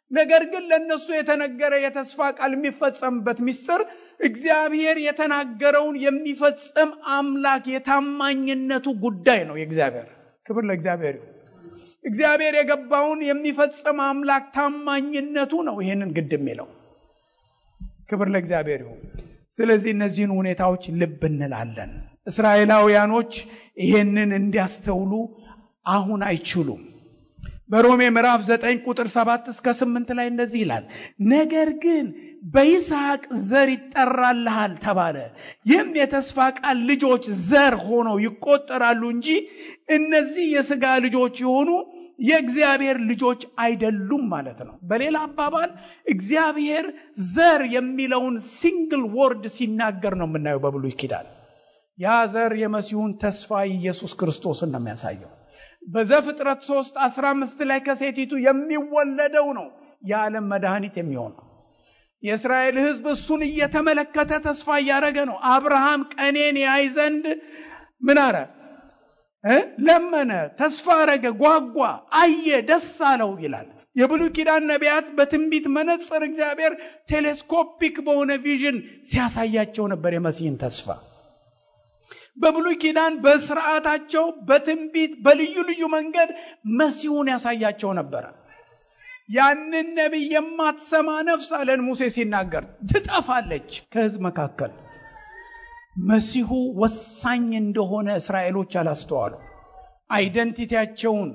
ነገር ግን ለእነሱ የተነገረ የተስፋ ቃል የሚፈጸምበት ምስጢር እግዚአብሔር የተናገረውን የሚፈጽም አምላክ የታማኝነቱ ጉዳይ ነው። የእግዚአብሔር ክብር ለእግዚአብሔር ይሁን። እግዚአብሔር የገባውን የሚፈጽም አምላክ ታማኝነቱ ነው ይህንን ግድ የሚለው። ክብር ለእግዚአብሔር ይሁን። ስለዚህ እነዚህን ሁኔታዎች ልብ እንላለን። እስራኤላውያኖች ይሄንን እንዲያስተውሉ አሁን አይችሉም። በሮሜ ምዕራፍ 9 ቁጥር 7 እስከ 8 ላይ እንደዚህ ይላል፣ ነገር ግን በይስሐቅ ዘር ይጠራልሃል ተባለ። ይህም የተስፋ ቃል ልጆች ዘር ሆነው ይቆጠራሉ እንጂ እነዚህ የሥጋ ልጆች የሆኑ የእግዚአብሔር ልጆች አይደሉም ማለት ነው። በሌላ አባባል እግዚአብሔር ዘር የሚለውን ሲንግል ወርድ ሲናገር ነው የምናየው በብሉይ ኪዳን። ያ ዘር የመሲሁን ተስፋ ኢየሱስ ክርስቶስን ነው የሚያሳየው። በዘፍጥረት 3 15 ላይ ከሴቲቱ የሚወለደው ነው የዓለም መድኃኒት የሚሆነው። የእስራኤል ሕዝብ እሱን እየተመለከተ ተስፋ እያደረገ ነው። አብርሃም ቀኔን ያይ ዘንድ ምን አረ ለመነ፣ ተስፋ አረገ፣ ጓጓ፣ አየ፣ ደስ አለው ይላል። የብሉይ ኪዳን ነቢያት በትንቢት መነጽር እግዚአብሔር ቴሌስኮፒክ በሆነ ቪዥን ሲያሳያቸው ነበር የመሲህን ተስፋ። በብሉይ ኪዳን በስርዓታቸው በትንቢት በልዩ ልዩ መንገድ መሲሁን ያሳያቸው ነበረ። ያንን ነቢይ የማትሰማ ነፍስ አለን ሙሴ ሲናገር ትጠፋለች ከህዝብ መካከል። መሲሁ ወሳኝ እንደሆነ እስራኤሎች አላስተዋሉ። አይደንቲቲያቸውን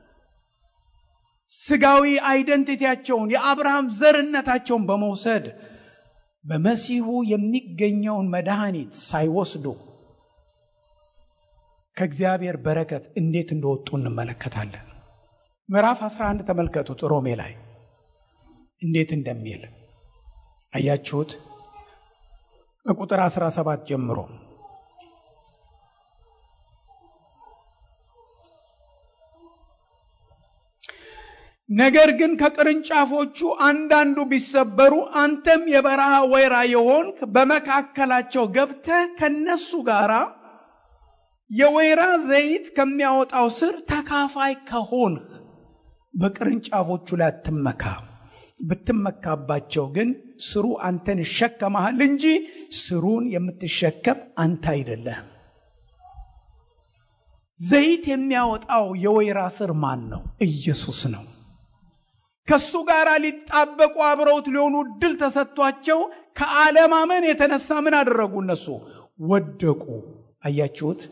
ስጋዊ አይደንቲቲያቸውን የአብርሃም ዘርነታቸውን በመውሰድ በመሲሁ የሚገኘውን መድኃኒት ሳይወስዱ ከእግዚአብሔር በረከት እንዴት እንደወጡ እንመለከታለን። ምዕራፍ 11 ተመልከቱት። ሮሜ ላይ እንዴት እንደሚል አያችሁት? ከቁጥር 17 ጀምሮ ነገር ግን ከቅርንጫፎቹ አንዳንዱ ቢሰበሩ አንተም የበረሃ ወይራ የሆንክ በመካከላቸው ገብተህ ከነሱ ጋር የወይራ ዘይት ከሚያወጣው ስር ተካፋይ ከሆንህ በቅርንጫፎቹ ላይ አትመካ። ብትመካባቸው ግን ስሩ አንተን ይሸከመሃል እንጂ ስሩን የምትሸከም አንተ አይደለህም። ዘይት የሚያወጣው የወይራ ስር ማን ነው? ኢየሱስ ነው። ከሱ ጋር ሊጣበቁ አብረውት ሊሆኑ እድል ተሰጥቷቸው ከአለማመን የተነሳ ምን አደረጉ? እነሱ ወደቁ። አያችሁት?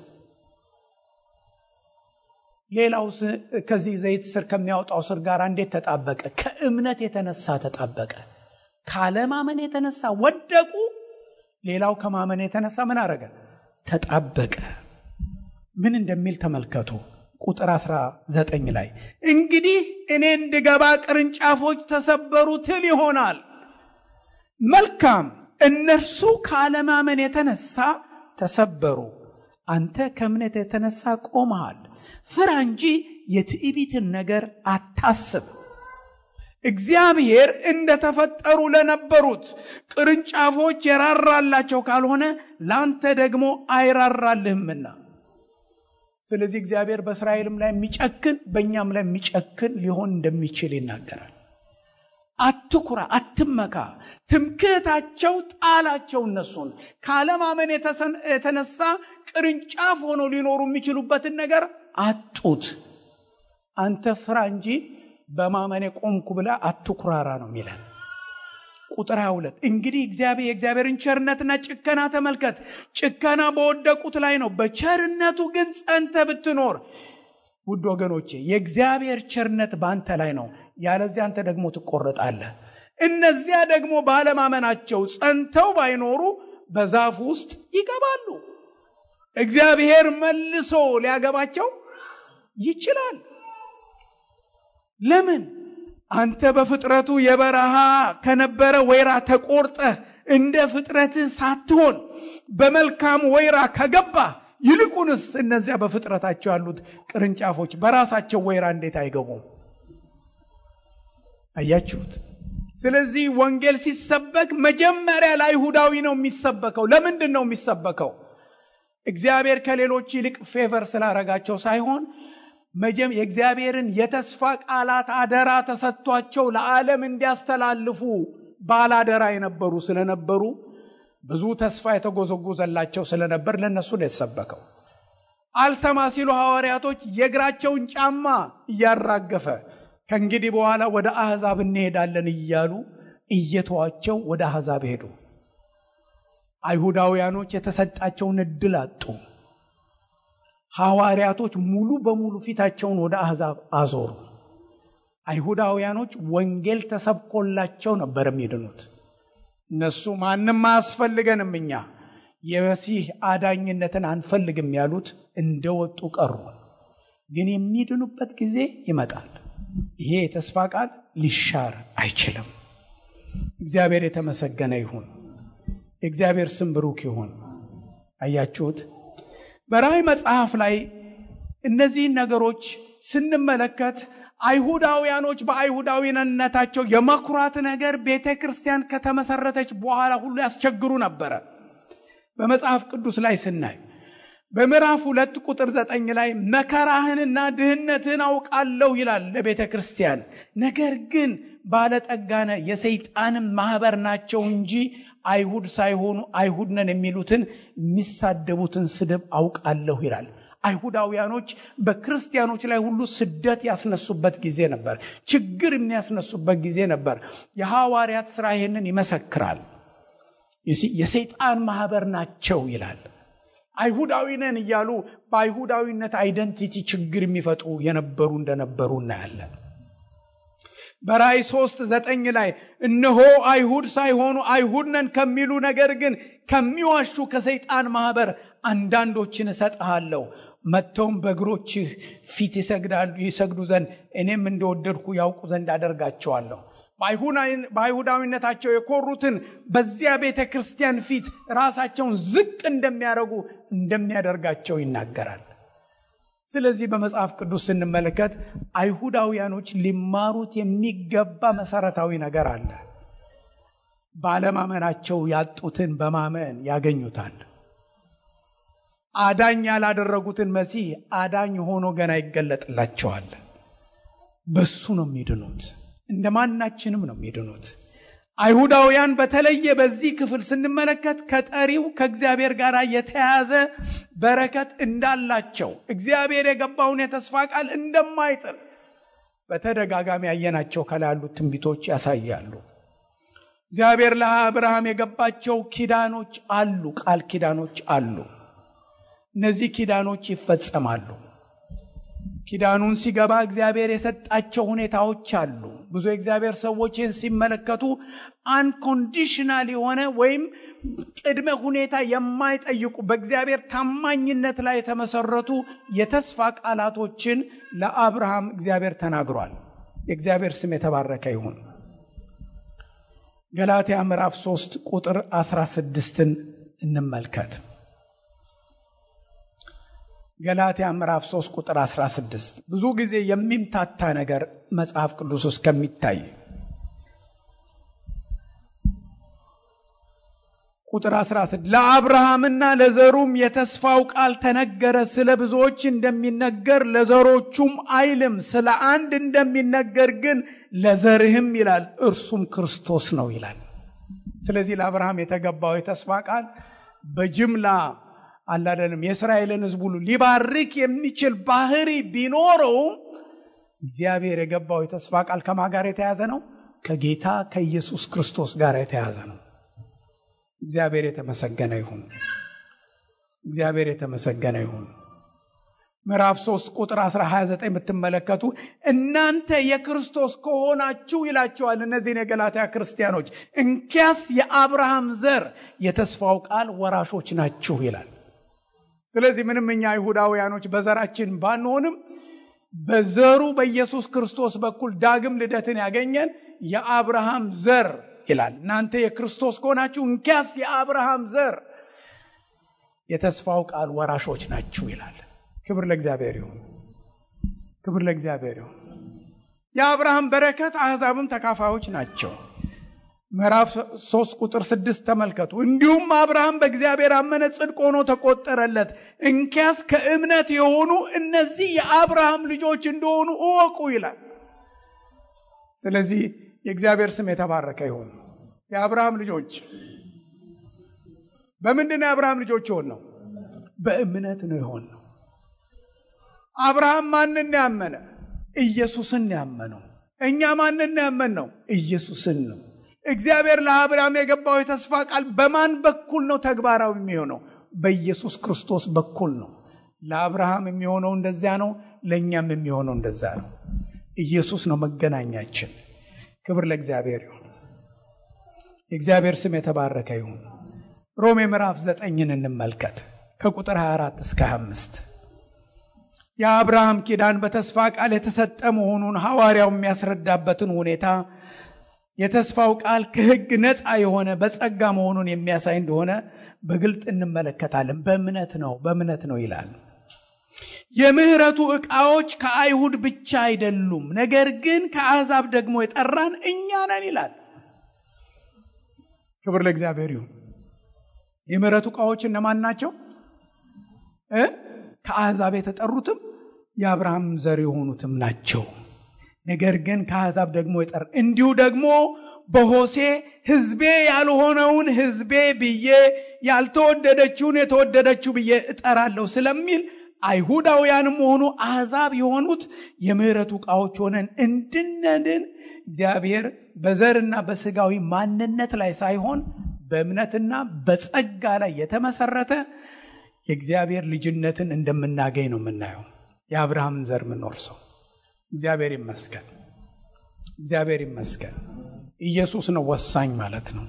ሌላው ከዚህ ዘይት ስር ከሚያወጣው ስር ጋር እንዴት ተጣበቀ? ከእምነት የተነሳ ተጣበቀ። ካለማመን የተነሳ ወደቁ። ሌላው ከማመን የተነሳ ምን አረገ? ተጣበቀ። ምን እንደሚል ተመልከቱ። ቁጥር 19 ላይ እንግዲህ እኔ እንድገባ ቅርንጫፎች ተሰበሩ ትል ይሆናል። መልካም፣ እነርሱ ካለማመን የተነሳ ተሰበሩ። አንተ ከእምነት የተነሳ ቆመሃል። ፍራ እንጂ የትዕቢትን ነገር አታስብ። እግዚአብሔር እንደተፈጠሩ ለነበሩት ቅርንጫፎች የራራላቸው ካልሆነ ለአንተ ደግሞ አይራራልህምና። ስለዚህ እግዚአብሔር በእስራኤልም ላይ የሚጨክን በእኛም ላይ የሚጨክን ሊሆን እንደሚችል ይናገራል። አትኩራ፣ አትመካ። ትምክህታቸው ጣላቸው። እነሱን ካለማመን የተነሳ ቅርንጫፍ ሆኖ ሊኖሩ የሚችሉበትን ነገር አጡት። አንተ ፍራ እንጂ በማመኔ ቆምኩ ብላ አትኩራራ ነው የሚለን። ቁጥር 22 እንግዲህ እግዚአብሔር የእግዚአብሔርን ቸርነትና ጭከና ተመልከት። ጭከና በወደቁት ላይ ነው። በቸርነቱ ግን ጸንተ ብትኖር ውድ ወገኖቼ የእግዚአብሔር ቸርነት በአንተ ላይ ነው። ያለዚያ አንተ ደግሞ ትቆረጣለህ። እነዚያ ደግሞ ባለማመናቸው ጸንተው ባይኖሩ በዛፍ ውስጥ ይገባሉ። እግዚአብሔር መልሶ ሊያገባቸው ይችላል። ለምን? አንተ በፍጥረቱ የበረሃ ከነበረ ወይራ ተቆርጠህ እንደ ፍጥረትህ ሳትሆን በመልካም ወይራ ከገባ ይልቁንስ እነዚያ በፍጥረታቸው ያሉት ቅርንጫፎች በራሳቸው ወይራ እንዴት አይገቡም? አያችሁት? ስለዚህ ወንጌል ሲሰበክ መጀመሪያ ለአይሁዳዊ ነው የሚሰበከው። ለምንድን ነው የሚሰበከው? እግዚአብሔር ከሌሎች ይልቅ ፌቨር ስላረጋቸው ሳይሆን መጀም የእግዚአብሔርን የተስፋ ቃላት አደራ ተሰጥቷቸው ለዓለም እንዲያስተላልፉ ባላደራ የነበሩ ስለነበሩ ብዙ ተስፋ የተጎዘጎዘላቸው ስለነበር ለእነሱ ነው የተሰበከው። አልሰማ ሲሉ ሐዋርያቶች የእግራቸውን ጫማ እያራገፈ ከእንግዲህ በኋላ ወደ አሕዛብ እንሄዳለን እያሉ እየተዋቸው ወደ አሕዛብ ሄዱ። አይሁዳውያኖች የተሰጣቸውን እድል አጡ። ሐዋርያቶች ሙሉ በሙሉ ፊታቸውን ወደ አሕዛብ አዞሩ። አይሁዳውያኖች ወንጌል ተሰብኮላቸው ነበር የሚድኑት። እነሱ ማንም አያስፈልገንም እኛ የመሲህ አዳኝነትን አንፈልግም ያሉት እንደወጡ ቀሩ። ግን የሚድኑበት ጊዜ ይመጣል። ይሄ የተስፋ ቃል ሊሻር አይችልም። እግዚአብሔር የተመሰገነ ይሁን። የእግዚአብሔር ስም ብሩክ ይሁን። አያችሁት? በራእይ መጽሐፍ ላይ እነዚህን ነገሮች ስንመለከት አይሁዳውያኖች በአይሁዳዊነታቸው የመኩራት ነገር ቤተ ክርስቲያን ከተመሰረተች በኋላ ሁሉ ያስቸግሩ ነበረ። በመጽሐፍ ቅዱስ ላይ ስናይ በምዕራፍ ሁለት ቁጥር ዘጠኝ ላይ መከራህንና ድህነትህን አውቃለሁ ይላል ለቤተ ክርስቲያን። ነገር ግን ባለጠጋነ የሰይጣንም ማህበር ናቸው እንጂ አይሁድ ሳይሆኑ አይሁድ ነን የሚሉትን የሚሳደቡትን ስድብ አውቃለሁ ይላል። አይሁዳውያኖች በክርስቲያኖች ላይ ሁሉ ስደት ያስነሱበት ጊዜ ነበር። ችግር የሚያስነሱበት ጊዜ ነበር። የሐዋርያት ሥራ ይህንን ይመሰክራል። የሰይጣን ማህበር ናቸው ይላል። አይሁዳዊ ነን እያሉ በአይሁዳዊነት አይደንቲቲ ችግር የሚፈጥሩ የነበሩ እንደነበሩ እናያለን። በራእይ ሶስት ዘጠኝ ላይ እነሆ አይሁድ ሳይሆኑ አይሁድ ነን ከሚሉ ነገር ግን ከሚዋሹ ከሰይጣን ማህበር አንዳንዶችን እሰጥሃለሁ መጥተውም በእግሮችህ ፊት ይሰግዳሉ ይሰግዱ ዘንድ እኔም እንደወደድኩ ያውቁ ዘንድ አደርጋቸዋለሁ። በአይሁዳዊነታቸው የኮሩትን በዚያ ቤተ ክርስቲያን ፊት ራሳቸውን ዝቅ እንደሚያደርጉ እንደሚያደርጋቸው ይናገራል። ስለዚህ በመጽሐፍ ቅዱስ ስንመለከት አይሁዳውያኖች ሊማሩት የሚገባ መሰረታዊ ነገር አለ። ባለማመናቸው ያጡትን በማመን ያገኙታል። አዳኝ ያላደረጉትን መሲህ አዳኝ ሆኖ ገና ይገለጥላቸዋል። በሱ ነው የሚድኑት። እንደ ማናችንም ነው የሚድኑት። አይሁዳውያን በተለየ በዚህ ክፍል ስንመለከት ከጠሪው ከእግዚአብሔር ጋር የተያዘ በረከት እንዳላቸው እግዚአብሔር የገባውን የተስፋ ቃል እንደማይጥል በተደጋጋሚ ያየናቸው ከላይ ያሉት ትንቢቶች ያሳያሉ። እግዚአብሔር ለአብርሃም የገባቸው ኪዳኖች አሉ፣ ቃል ኪዳኖች አሉ። እነዚህ ኪዳኖች ይፈጸማሉ። ኪዳኑን ሲገባ እግዚአብሔር የሰጣቸው ሁኔታዎች አሉ። ብዙ የእግዚአብሔር ሰዎች ይህን ሲመለከቱ አንኮንዲሽናል የሆነ ወይም ቅድመ ሁኔታ የማይጠይቁ በእግዚአብሔር ታማኝነት ላይ የተመሰረቱ የተስፋ ቃላቶችን ለአብርሃም እግዚአብሔር ተናግሯል። የእግዚአብሔር ስም የተባረከ ይሁን። ገላትያ ምዕራፍ 3 ቁጥር 16ን እንመልከት። ገላትያ ምዕራፍ 3 ቁጥር 16 ብዙ ጊዜ የሚምታታ ነገር መጽሐፍ ቅዱስ ውስጥ ከሚታይ ቁጥር 16 ለአብርሃምና ለዘሩም የተስፋው ቃል ተነገረ። ስለ ብዙዎች እንደሚነገር ለዘሮቹም አይልም፣ ስለ አንድ እንደሚነገር ግን ለዘርህም ይላል፣ እርሱም ክርስቶስ ነው ይላል። ስለዚህ ለአብርሃም የተገባው የተስፋ ቃል በጅምላ አላደለም የእስራኤልን ሕዝብ ሁሉ ሊባርክ የሚችል ባህሪ ቢኖረውም እግዚአብሔር የገባው የተስፋ ቃል ከማ ጋር የተያዘ ነው? ከጌታ ከኢየሱስ ክርስቶስ ጋር የተያዘ ነው። እግዚአብሔር የተመሰገነ ይሁን። እግዚአብሔር የተመሰገነ ይሁን። ምዕራፍ 3 ቁጥር 129 ብትመለከቱ እናንተ የክርስቶስ ከሆናችሁ ይላቸዋል እነዚህን የገላትያ ክርስቲያኖች፣ እንኪያስ የአብርሃም ዘር የተስፋው ቃል ወራሾች ናችሁ ይላል። ስለዚህ ምንም እኛ አይሁዳውያኖች በዘራችን ባንሆንም በዘሩ በኢየሱስ ክርስቶስ በኩል ዳግም ልደትን ያገኘን የአብርሃም ዘር ይላል። እናንተ የክርስቶስ ከሆናችሁ እንኪያስ የአብርሃም ዘር የተስፋው ቃል ወራሾች ናችሁ ይላል። ክብር ለእግዚአብሔር ይሁን። ክብር ለእግዚአብሔር ይሁን። የአብርሃም በረከት አሕዛብም ተካፋዮች ናቸው። ምዕራፍ ሶስት ቁጥር ስድስት ተመልከቱ። እንዲሁም አብርሃም በእግዚአብሔር አመነ፣ ጽድቅ ሆኖ ተቆጠረለት። እንኪያስ ከእምነት የሆኑ እነዚህ የአብርሃም ልጆች እንደሆኑ እወቁ ይላል። ስለዚህ የእግዚአብሔር ስም የተባረከ ይሁን። የአብርሃም ልጆች በምንድን ነው የአብርሃም ልጆች የሆን ነው? በእምነት ነው የሆን ነው። አብርሃም ማንን ያመነ? ኢየሱስን ያመነው። እኛ ማንን ያመን ነው? ኢየሱስን ነው። እግዚአብሔር ለአብርሃም የገባው የተስፋ ቃል በማን በኩል ነው ተግባራዊ የሚሆነው? በኢየሱስ ክርስቶስ በኩል ነው። ለአብርሃም የሚሆነው እንደዚያ ነው። ለእኛም የሚሆነው እንደዛ ነው። ኢየሱስ ነው መገናኛችን። ክብር ለእግዚአብሔር ይሁን። የእግዚአብሔር ስም የተባረከ ይሁን። ሮሜ ምዕራፍ ዘጠኝን እንመልከት ከቁጥር 24 እስከ 25 የአብርሃም ኪዳን በተስፋ ቃል የተሰጠ መሆኑን ሐዋርያው የሚያስረዳበትን ሁኔታ የተስፋው ቃል ከሕግ ነፃ የሆነ በጸጋ መሆኑን የሚያሳይ እንደሆነ በግልጥ እንመለከታለን። በእምነት ነው በእምነት ነው ይላል። የምህረቱ ዕቃዎች ከአይሁድ ብቻ አይደሉም፣ ነገር ግን ከአሕዛብ ደግሞ የጠራን እኛ ነን ይላል። ክብር ለእግዚአብሔር ይሁን። የምህረቱ ዕቃዎች እነማን ናቸው? ከአሕዛብ የተጠሩትም የአብርሃም ዘር የሆኑትም ናቸው። ነገር ግን ከአሕዛብ ደግሞ የጠራ እንዲሁ ደግሞ በሆሴ ሕዝቤ ያልሆነውን ሕዝቤ ብዬ ያልተወደደችውን የተወደደችው ብዬ እጠራለሁ ስለሚል አይሁዳውያንም ሆኑ አሕዛብ የሆኑት የምህረቱ ዕቃዎች ሆነን እንድነድን እግዚአብሔር በዘርና በስጋዊ ማንነት ላይ ሳይሆን በእምነትና በጸጋ ላይ የተመሰረተ የእግዚአብሔር ልጅነትን እንደምናገኝ ነው የምናየው። የአብርሃምን ዘር የምንወርሰው እግዚአብሔር ይመስገን፣ እግዚአብሔር ይመስገን። ኢየሱስ ነው ወሳኝ ማለት ነው።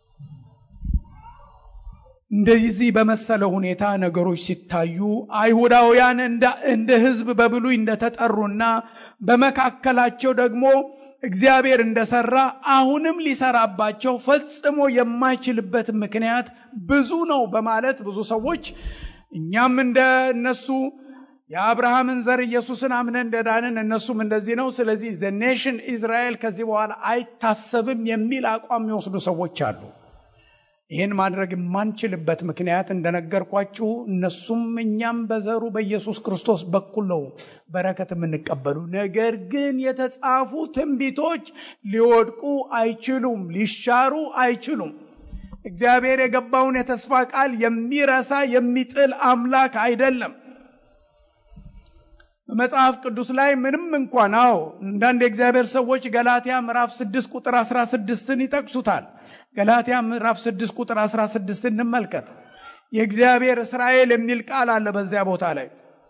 እንደዚህ በመሰለ ሁኔታ ነገሮች ሲታዩ አይሁዳውያን እንደ ሕዝብ በብሉይ እንደተጠሩና በመካከላቸው ደግሞ እግዚአብሔር እንደሰራ አሁንም ሊሰራባቸው ፈጽሞ የማይችልበት ምክንያት ብዙ ነው በማለት ብዙ ሰዎች እኛም እንደ እነሱ የአብርሃምን ዘር ኢየሱስን አምነን እንደዳንን እነሱም እንደዚህ ነው፣ ስለዚህ ዘ ኔሽን ኢዝራኤል ከዚህ በኋላ አይታሰብም የሚል አቋም የሚወስዱ ሰዎች አሉ። ይህን ማድረግ የማንችልበት ምክንያት እንደነገርኳችሁ እነሱም እኛም በዘሩ በኢየሱስ ክርስቶስ በኩል ነው በረከት የምንቀበሉ። ነገር ግን የተጻፉ ትንቢቶች ሊወድቁ አይችሉም፣ ሊሻሩ አይችሉም። እግዚአብሔር የገባውን የተስፋ ቃል የሚረሳ የሚጥል አምላክ አይደለም። በመጽሐፍ ቅዱስ ላይ ምንም እንኳን አዎ አንዳንድ የእግዚአብሔር ሰዎች ገላትያ ምዕራፍ 6 ቁጥር 16ን ይጠቅሱታል። ገላትያ ምዕራፍ 6 ቁጥር 16 እንመልከት። የእግዚአብሔር እስራኤል የሚል ቃል አለ በዚያ ቦታ ላይ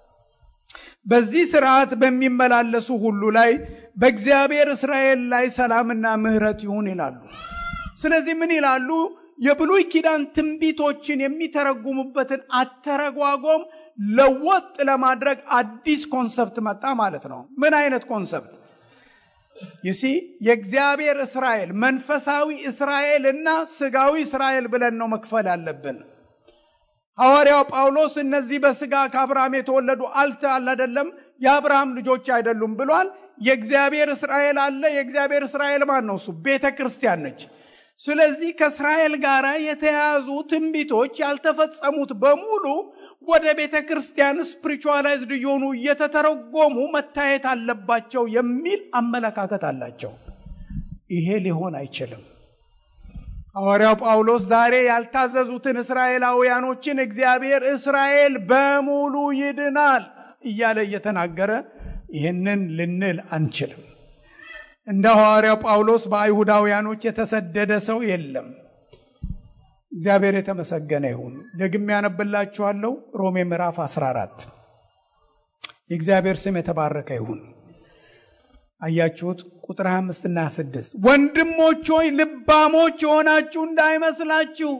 በዚህ ስርዓት በሚመላለሱ ሁሉ ላይ በእግዚአብሔር እስራኤል ላይ ሰላምና ምሕረት ይሁን ይላሉ። ስለዚህ ምን ይላሉ? የብሉይ ኪዳን ትንቢቶችን የሚተረጉሙበትን አተረጓጎም ለወጥ ለማድረግ አዲስ ኮንሰፕት መጣ ማለት ነው። ምን አይነት ኮንሰፕት? ይሲ የእግዚአብሔር እስራኤል መንፈሳዊ እስራኤል እና ስጋዊ እስራኤል ብለን ነው መክፈል ያለብን። ሐዋርያው ጳውሎስ እነዚህ በስጋ ከአብርሃም የተወለዱ አልተ አለ አይደለም የአብርሃም ልጆች አይደሉም ብሏል። የእግዚአብሔር እስራኤል አለ። የእግዚአብሔር እስራኤል ማን ነው? እሱ ቤተ ክርስቲያን ነች። ስለዚህ ከእስራኤል ጋር የተያያዙ ትንቢቶች ያልተፈጸሙት በሙሉ ወደ ቤተ ክርስቲያን ስፕሪቹዋላይዝድ እየሆኑ እየተተረጎሙ መታየት አለባቸው የሚል አመለካከት አላቸው። ይሄ ሊሆን አይችልም። ሐዋርያው ጳውሎስ ዛሬ ያልታዘዙትን እስራኤላውያኖችን እግዚአብሔር እስራኤል በሙሉ ይድናል እያለ እየተናገረ ይህንን ልንል አንችልም። እንደ ሐዋርያው ጳውሎስ በአይሁዳውያኖች የተሰደደ ሰው የለም። እግዚአብሔር የተመሰገነ ይሁን። ደግሜ ያነብላችኋለሁ። ሮሜ ምዕራፍ 14 የእግዚአብሔር ስም የተባረከ ይሁን። አያችሁት? ቁጥር 25 እና 26 ወንድሞች ሆይ ልባሞች የሆናችሁ እንዳይመስላችሁ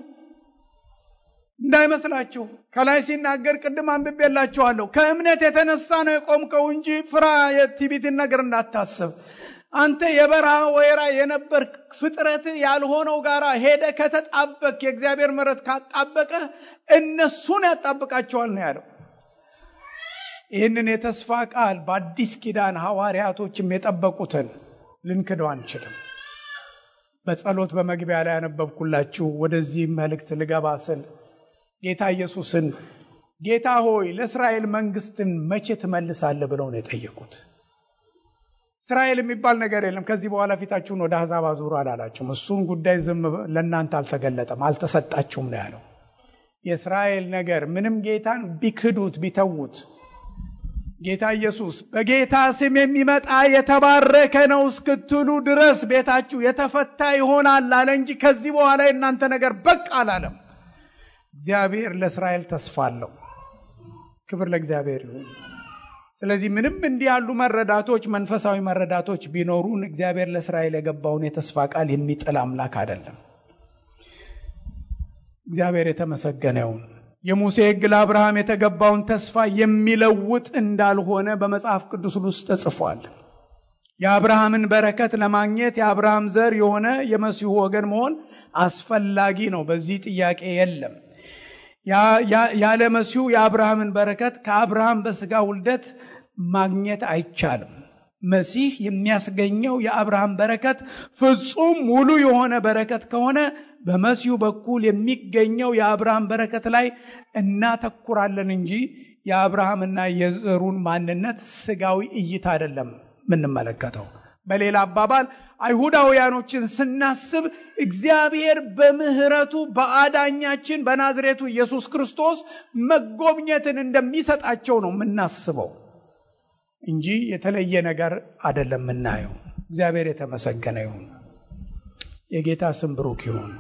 እንዳይመስላችሁ ከላይ ሲናገር ቅድም አንብቤላችኋለሁ። ከእምነት የተነሳ ነው የቆምከው እንጂ ፍራ የትዕቢትን ነገር እንዳታስብ። አንተ የበረሃ ወይራ የነበር ፍጥረት ያልሆነው ጋር ሄደ ከተጣበቅ የእግዚአብሔር ምሕረት ካጣበቀ እነሱን ያጣብቃቸዋል ነው ያለው። ይህንን የተስፋ ቃል በአዲስ ኪዳን ሐዋርያቶችም የጠበቁትን ልንክደው አንችልም። በጸሎት በመግቢያ ላይ ያነበብኩላችሁ ወደዚህ መልእክት ልገባ ስል ጌታ ኢየሱስን ጌታ ሆይ ለእስራኤል መንግስትን መቼ ትመልሳለህ ብለው ነው የጠየቁት። እስራኤል የሚባል ነገር የለም፣ ከዚህ በኋላ ፊታችሁን ወደ አሕዛብ አዙሩ አላላችሁም። እሱን ጉዳይ ዝም ለእናንተ አልተገለጠም፣ አልተሰጣችሁም ነው ያለው። የእስራኤል ነገር ምንም ጌታን ቢክዱት ቢተዉት ጌታ ኢየሱስ በጌታ ስም የሚመጣ የተባረከ ነው እስክትሉ ድረስ ቤታችሁ የተፈታ ይሆናል አለ እንጂ ከዚህ በኋላ የእናንተ ነገር በቃ አላለም። እግዚአብሔር ለእስራኤል ተስፋ አለው። ክብር ለእግዚአብሔር ይሁን። ስለዚህ ምንም እንዲህ ያሉ መረዳቶች መንፈሳዊ መረዳቶች ቢኖሩን እግዚአብሔር ለእስራኤል የገባውን የተስፋ ቃል የሚጥል አምላክ አይደለም። እግዚአብሔር የተመሰገነ ይሁን። የሙሴ ሕግ ለአብርሃም የተገባውን ተስፋ የሚለውጥ እንዳልሆነ በመጽሐፍ ቅዱስ ውስጥ ተጽፏል። የአብርሃምን በረከት ለማግኘት የአብርሃም ዘር የሆነ የመሲሁ ወገን መሆን አስፈላጊ ነው። በዚህ ጥያቄ የለም። ያለ መሲሁ የአብርሃምን በረከት ከአብርሃም በስጋ ውልደት ማግኘት አይቻልም። መሲህ የሚያስገኘው የአብርሃም በረከት ፍጹም ሙሉ የሆነ በረከት ከሆነ በመሲሁ በኩል የሚገኘው የአብርሃም በረከት ላይ እናተኩራለን እንጂ የአብርሃምና የዘሩን ማንነት ስጋዊ እይታ አይደለም የምንመለከተው። በሌላ አባባል አይሁዳውያኖችን ስናስብ እግዚአብሔር በምሕረቱ በአዳኛችን በናዝሬቱ ኢየሱስ ክርስቶስ መጎብኘትን እንደሚሰጣቸው ነው የምናስበው እንጂ የተለየ ነገር አይደለም የምናየው። እግዚአብሔር የተመሰገነ ይሁን። የጌታ ስም ብሩክ ይሁን።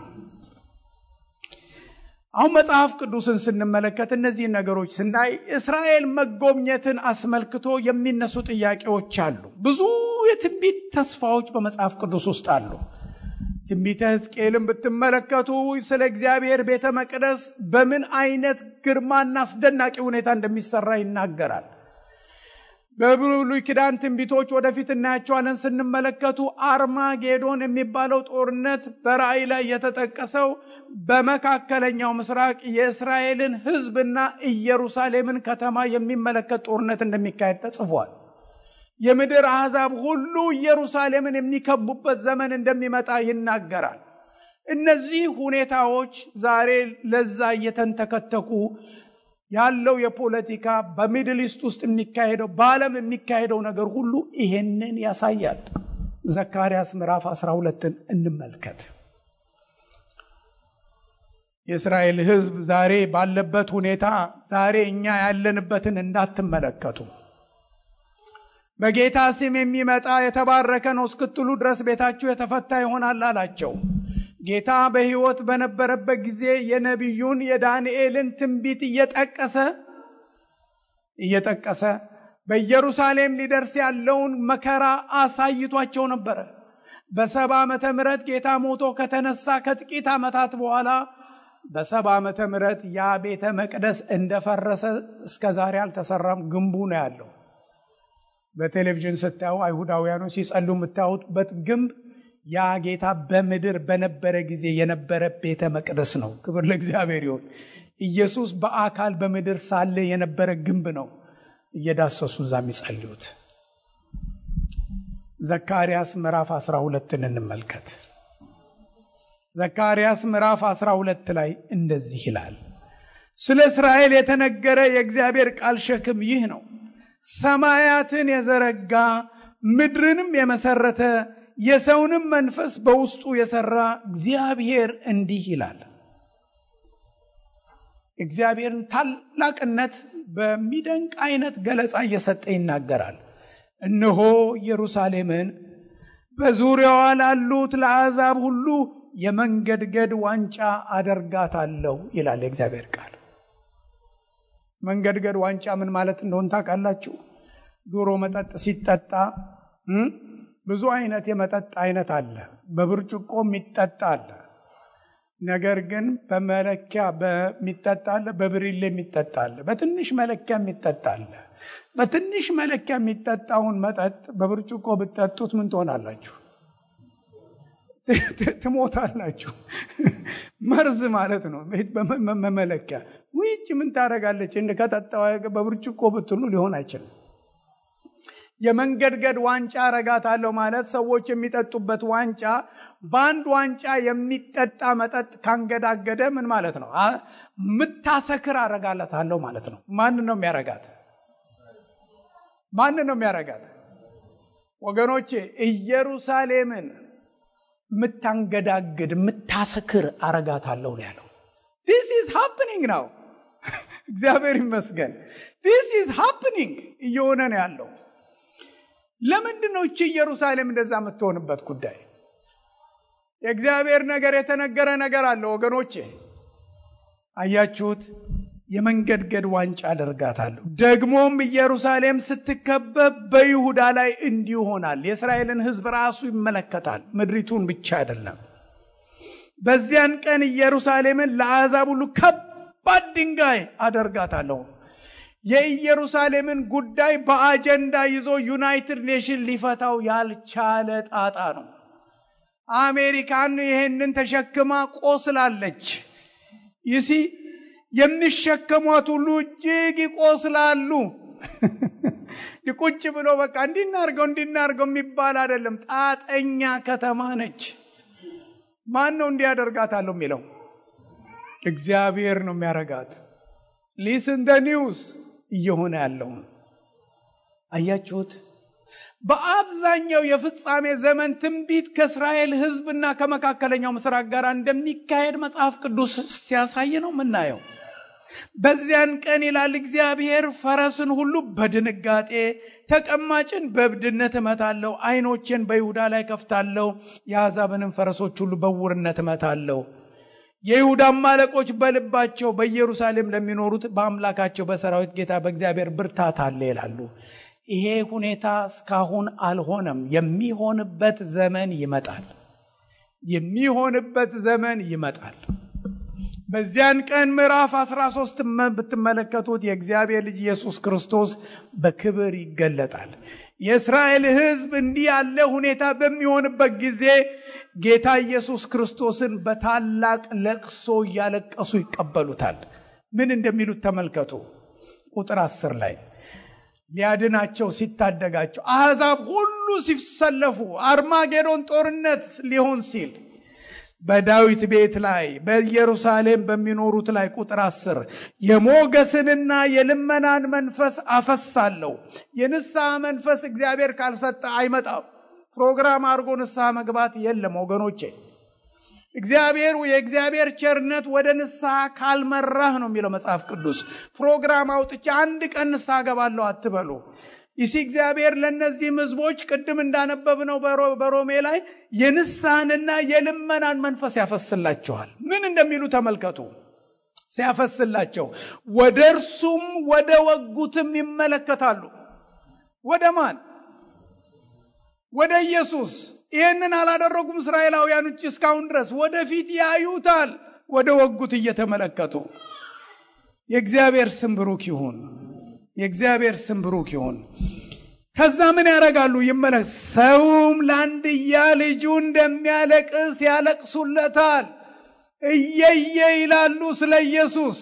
አሁን መጽሐፍ ቅዱስን ስንመለከት እነዚህን ነገሮች ስናይ እስራኤል መጎብኘትን አስመልክቶ የሚነሱ ጥያቄዎች አሉ። ብዙ የትንቢት ተስፋዎች በመጽሐፍ ቅዱስ ውስጥ አሉ። ትንቢተ ሕዝቅኤልን ብትመለከቱ ስለ እግዚአብሔር ቤተ መቅደስ በምን አይነት ግርማና አስደናቂ ሁኔታ እንደሚሰራ ይናገራል። በብሉይ ኪዳን ትንቢቶች ወደፊት እናያቸዋለን። ስንመለከቱ አርማጌዶን የሚባለው ጦርነት በራእይ ላይ የተጠቀሰው በመካከለኛው ምስራቅ የእስራኤልን ሕዝብና ኢየሩሳሌምን ከተማ የሚመለከት ጦርነት እንደሚካሄድ ተጽፏል። የምድር አሕዛብ ሁሉ ኢየሩሳሌምን የሚከቡበት ዘመን እንደሚመጣ ይናገራል። እነዚህ ሁኔታዎች ዛሬ ለዛ እየተንተከተኩ ያለው የፖለቲካ በሚድል ኢስት ውስጥ የሚካሄደው በዓለም የሚካሄደው ነገር ሁሉ ይሄንን ያሳያል። ዘካርያስ ምዕራፍ 12ን እንመልከት። የእስራኤል ሕዝብ ዛሬ ባለበት ሁኔታ ዛሬ እኛ ያለንበትን እንዳትመለከቱ። በጌታ ስም የሚመጣ የተባረከ ነው እስክትሉ ድረስ ቤታችሁ የተፈታ ይሆናል አላቸው። ጌታ በሕይወት በነበረበት ጊዜ የነቢዩን የዳንኤልን ትንቢት እየጠቀሰ እየጠቀሰ በኢየሩሳሌም ሊደርስ ያለውን መከራ አሳይቷቸው ነበረ። በሰባ ዓመተ ምሕረት ጌታ ሞቶ ከተነሳ ከጥቂት ዓመታት በኋላ በሰባ ዓመተ ምሕረት ያ ቤተ መቅደስ እንደፈረሰ እስከ ዛሬ አልተሰራም። ግንቡ ነው ያለው። በቴሌቪዥን ስታዩ አይሁዳውያኖች ሲጸሉ የምታዩበት ግንብ ያ ጌታ በምድር በነበረ ጊዜ የነበረ ቤተ መቅደስ ነው። ክብር ለእግዚአብሔር ይሁን። ኢየሱስ በአካል በምድር ሳለ የነበረ ግንብ ነው። እየዳሰሱ እዛ የሚጸልዩት ዘካርያስ ምዕራፍ 12ን እንመልከት። ዘካርያስ ምዕራፍ 12 ላይ እንደዚህ ይላል። ስለ እስራኤል የተነገረ የእግዚአብሔር ቃል ሸክም ይህ ነው። ሰማያትን የዘረጋ ምድርንም የመሰረተ የሰውንም መንፈስ በውስጡ የሰራ እግዚአብሔር እንዲህ ይላል። እግዚአብሔርን ታላቅነት በሚደንቅ አይነት ገለጻ እየሰጠ ይናገራል። እነሆ ኢየሩሳሌምን በዙሪያዋ ላሉት ለአሕዛብ ሁሉ የመንገድገድ ዋንጫ አደርጋታለሁ ይላል የእግዚአብሔር ቃል። መንገድገድ ዋንጫ ምን ማለት እንደሆን ታውቃላችሁ? ድሮ መጠጥ ሲጠጣ ብዙ አይነት የመጠጥ አይነት አለ። በብርጭቆ የሚጠጣ አለ። ነገር ግን በመለኪያ በሚጠጣ አለ፣ በብሪሌ የሚጠጣ አለ፣ በትንሽ መለኪያ የሚጠጣ አለ። በትንሽ መለኪያ የሚጠጣውን መጠጥ በብርጭቆ ብትጠጡት ምን ትሆናላችሁ? ትሞታላችሁ። መርዝ ማለት ነው። በመለኪያ ውጭ ምን ታደርጋለች? እንደ ከጠጣው በብርጭቆ ብትሉ ሊሆን አይችልም። የመንገድገድ ዋንጫ አረጋታለሁ ማለት ሰዎች የሚጠጡበት ዋንጫ በአንድ ዋንጫ የሚጠጣ መጠጥ ካንገዳገደ ምን ማለት ነው? ምታሰክር አረጋላታለሁ ማለት ነው። ማንን ነው የሚያረጋት? ማንን ነው የሚያረጋት? ወገኖቼ ኢየሩሳሌምን ምታንገዳግድ ምታሰክር አረጋታለሁ ነው ያለው። ዲስ ኢዝ ሃፕኒንግ ነው። እግዚአብሔር ይመስገን። ዲስ ኢዝ ሃፕኒንግ እየሆነ ነው ያለው። ለምንድን ነው እቺ ኢየሩሳሌም እንደዛ የምትሆንበት ጉዳይ? የእግዚአብሔር ነገር የተነገረ ነገር አለ ወገኖቼ። አያችሁት? የመንገድገድ ዋንጫ አደርጋታለሁ። ደግሞም ኢየሩሳሌም ስትከበብ በይሁዳ ላይ እንዲህ ይሆናል። የእስራኤልን ሕዝብ ራሱ ይመለከታል፣ ምድሪቱን ብቻ አይደለም። በዚያን ቀን ኢየሩሳሌምን ለአሕዛብ ሁሉ ከባድ ድንጋይ አደርጋታለሁ። የኢየሩሳሌምን ጉዳይ በአጀንዳ ይዞ ዩናይትድ ኔሽን ሊፈታው ያልቻለ ጣጣ ነው። አሜሪካን ይሄንን ተሸክማ ቆስላለች። ይሲ የሚሸከሟት ሁሉ እጅግ ይቆስላሉ። ቁጭ ብሎ በቃ እንዲናርገው እንዲናርገው የሚባል አይደለም። ጣጠኛ ከተማ ነች። ማን ነው እንዲያደርጋታለሁ የሚለው? እግዚአብሔር ነው የሚያረጋት። ሊስን ደ ኒውስ እየሆነ ያለውን አያችሁት? በአብዛኛው የፍጻሜ ዘመን ትንቢት ከእስራኤል ሕዝብና ከመካከለኛው ምስራቅ ጋር እንደሚካሄድ መጽሐፍ ቅዱስ ሲያሳይ ነው የምናየው። በዚያን ቀን ይላል እግዚአብሔር፣ ፈረስን ሁሉ በድንጋጤ ተቀማጭን በእብድነት እመታለሁ፣ ዓይኖቼን በይሁዳ ላይ ከፍታለሁ፣ የአሕዛብንም ፈረሶች ሁሉ በውርነት እመታለሁ። የይሁዳም አለቆች በልባቸው በኢየሩሳሌም ለሚኖሩት በአምላካቸው በሰራዊት ጌታ በእግዚአብሔር ብርታት አለ ይላሉ። ይሄ ሁኔታ እስካሁን አልሆነም። የሚሆንበት ዘመን ይመጣል። የሚሆንበት ዘመን ይመጣል። በዚያን ቀን ምዕራፍ 13 ብትመለከቱት የእግዚአብሔር ልጅ ኢየሱስ ክርስቶስ በክብር ይገለጣል። የእስራኤል ሕዝብ እንዲህ ያለ ሁኔታ በሚሆንበት ጊዜ ጌታ ኢየሱስ ክርስቶስን በታላቅ ለቅሶ እያለቀሱ ይቀበሉታል። ምን እንደሚሉት ተመልከቱ። ቁጥር አስር ላይ ሊያድናቸው ሲታደጋቸው አሕዛብ ሁሉ ሲሰለፉ አርማጌዶን ጦርነት ሊሆን ሲል በዳዊት ቤት ላይ በኢየሩሳሌም በሚኖሩት ላይ ቁጥር አስር የሞገስንና የልመናን መንፈስ አፈሳለሁ። የንስሐ መንፈስ እግዚአብሔር ካልሰጠ አይመጣም። ፕሮግራም አድርጎ ንስሐ መግባት የለም ወገኖቼ። እግዚአብሔር የእግዚአብሔር ቸርነት ወደ ንስሐ ካልመራህ ነው የሚለው መጽሐፍ ቅዱስ። ፕሮግራም አውጥቼ አንድ ቀን ንስሐ ገባለሁ አትበሉ። ይሲ እግዚአብሔር ለእነዚህም ሕዝቦች ቅድም እንዳነበብነው በሮሜ ላይ የንስሐንና የልመናን መንፈስ ያፈስላቸዋል። ምን እንደሚሉ ተመልከቱ። ሲያፈስላቸው ወደ እርሱም ወደ ወጉትም ይመለከታሉ። ወደ ማን? ወደ ኢየሱስ። ይህንን አላደረጉም እስራኤላውያኖች እስካሁን ድረስ። ወደፊት ያዩታል፣ ወደ ወጉት እየተመለከቱ። የእግዚአብሔር ስም ብሩክ ይሁን። የእግዚአብሔር ስም ብሩክ ይሁን። ከዛ ምን ያደርጋሉ? ይመለክ ሰውም ለአንድያ ልጁ እንደሚያለቅስ ያለቅሱለታል። እየየ ይላሉ ስለ ኢየሱስ።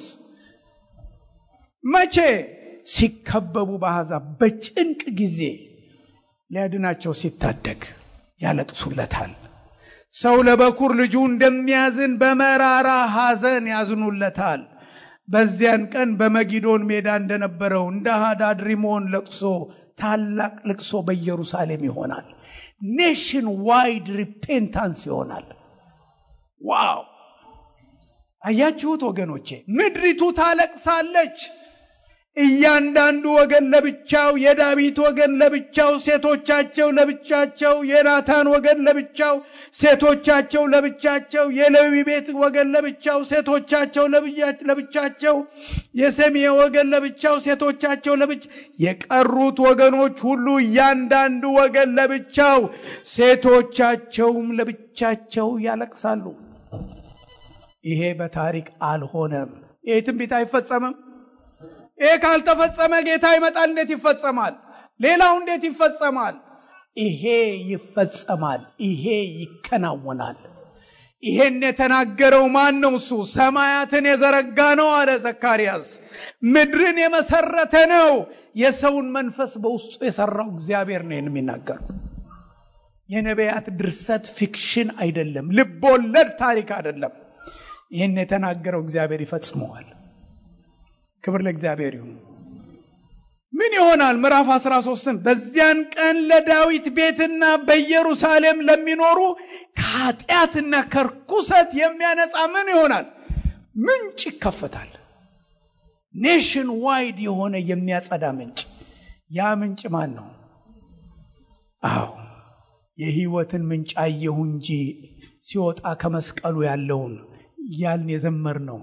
መቼ? ሲከበቡ በአሕዛብ በጭንቅ ጊዜ ሊያድናቸው ሲታደግ ያለቅሱለታል። ሰው ለበኩር ልጁ እንደሚያዝን በመራራ ሐዘን ያዝኑለታል። በዚያን ቀን በመጊዶን ሜዳ እንደነበረው እንደ ሃዳድ ሪሞን ለቅሶ ታላቅ ልቅሶ በኢየሩሳሌም ይሆናል። ኔሽን ዋይድ ሪፔንታንስ ይሆናል። ዋው! አያችሁት ወገኖቼ፣ ምድሪቱ ታለቅሳለች። እያንዳንዱ ወገን ለብቻው፣ የዳዊት ወገን ለብቻው፣ ሴቶቻቸው ለብቻቸው፣ የናታን ወገን ለብቻው፣ ሴቶቻቸው ለብቻቸው፣ የሌዊ ቤት ወገን ለብቻው፣ ሴቶቻቸው ለብቻቸው፣ የሰሜ ወገን ለብቻው፣ ሴቶቻቸው ለብቻ፣ የቀሩት ወገኖች ሁሉ እያንዳንዱ ወገን ለብቻው፣ ሴቶቻቸውም ለብቻቸው ያለቅሳሉ። ይሄ በታሪክ አልሆነም። ይሄ ትንቢት አይፈጸምም። ይሄ ካልተፈጸመ ጌታ ይመጣል። እንዴት ይፈጸማል? ሌላው እንዴት ይፈጸማል? ይሄ ይፈጸማል። ይሄ ይከናወናል። ይሄን የተናገረው ማን ነው? እሱ ሰማያትን የዘረጋ ነው አለ ዘካርያስ። ምድርን የመሰረተ ነው። የሰውን መንፈስ በውስጡ የሰራው እግዚአብሔር ነው የሚናገረው። የነቢያት ድርሰት ፊክሽን አይደለም፣ ልቦለድ ታሪክ አይደለም። ይህን የተናገረው እግዚአብሔር ይፈጽመዋል። ክብር ለእግዚአብሔር ይሁን። ምን ይሆናል? ምዕራፍ 13ን በዚያን ቀን ለዳዊት ቤትና በኢየሩሳሌም ለሚኖሩ ከኃጢአትና ከርኩሰት የሚያነጻ ምን ይሆናል? ምንጭ ይከፈታል። ኔሽን ዋይድ የሆነ የሚያጸዳ ምንጭ። ያ ምንጭ ማን ነው? አዎ የህይወትን ምንጭ አየሁ እንጂ ሲወጣ ከመስቀሉ ያለውን ያልን የዘመር ነው።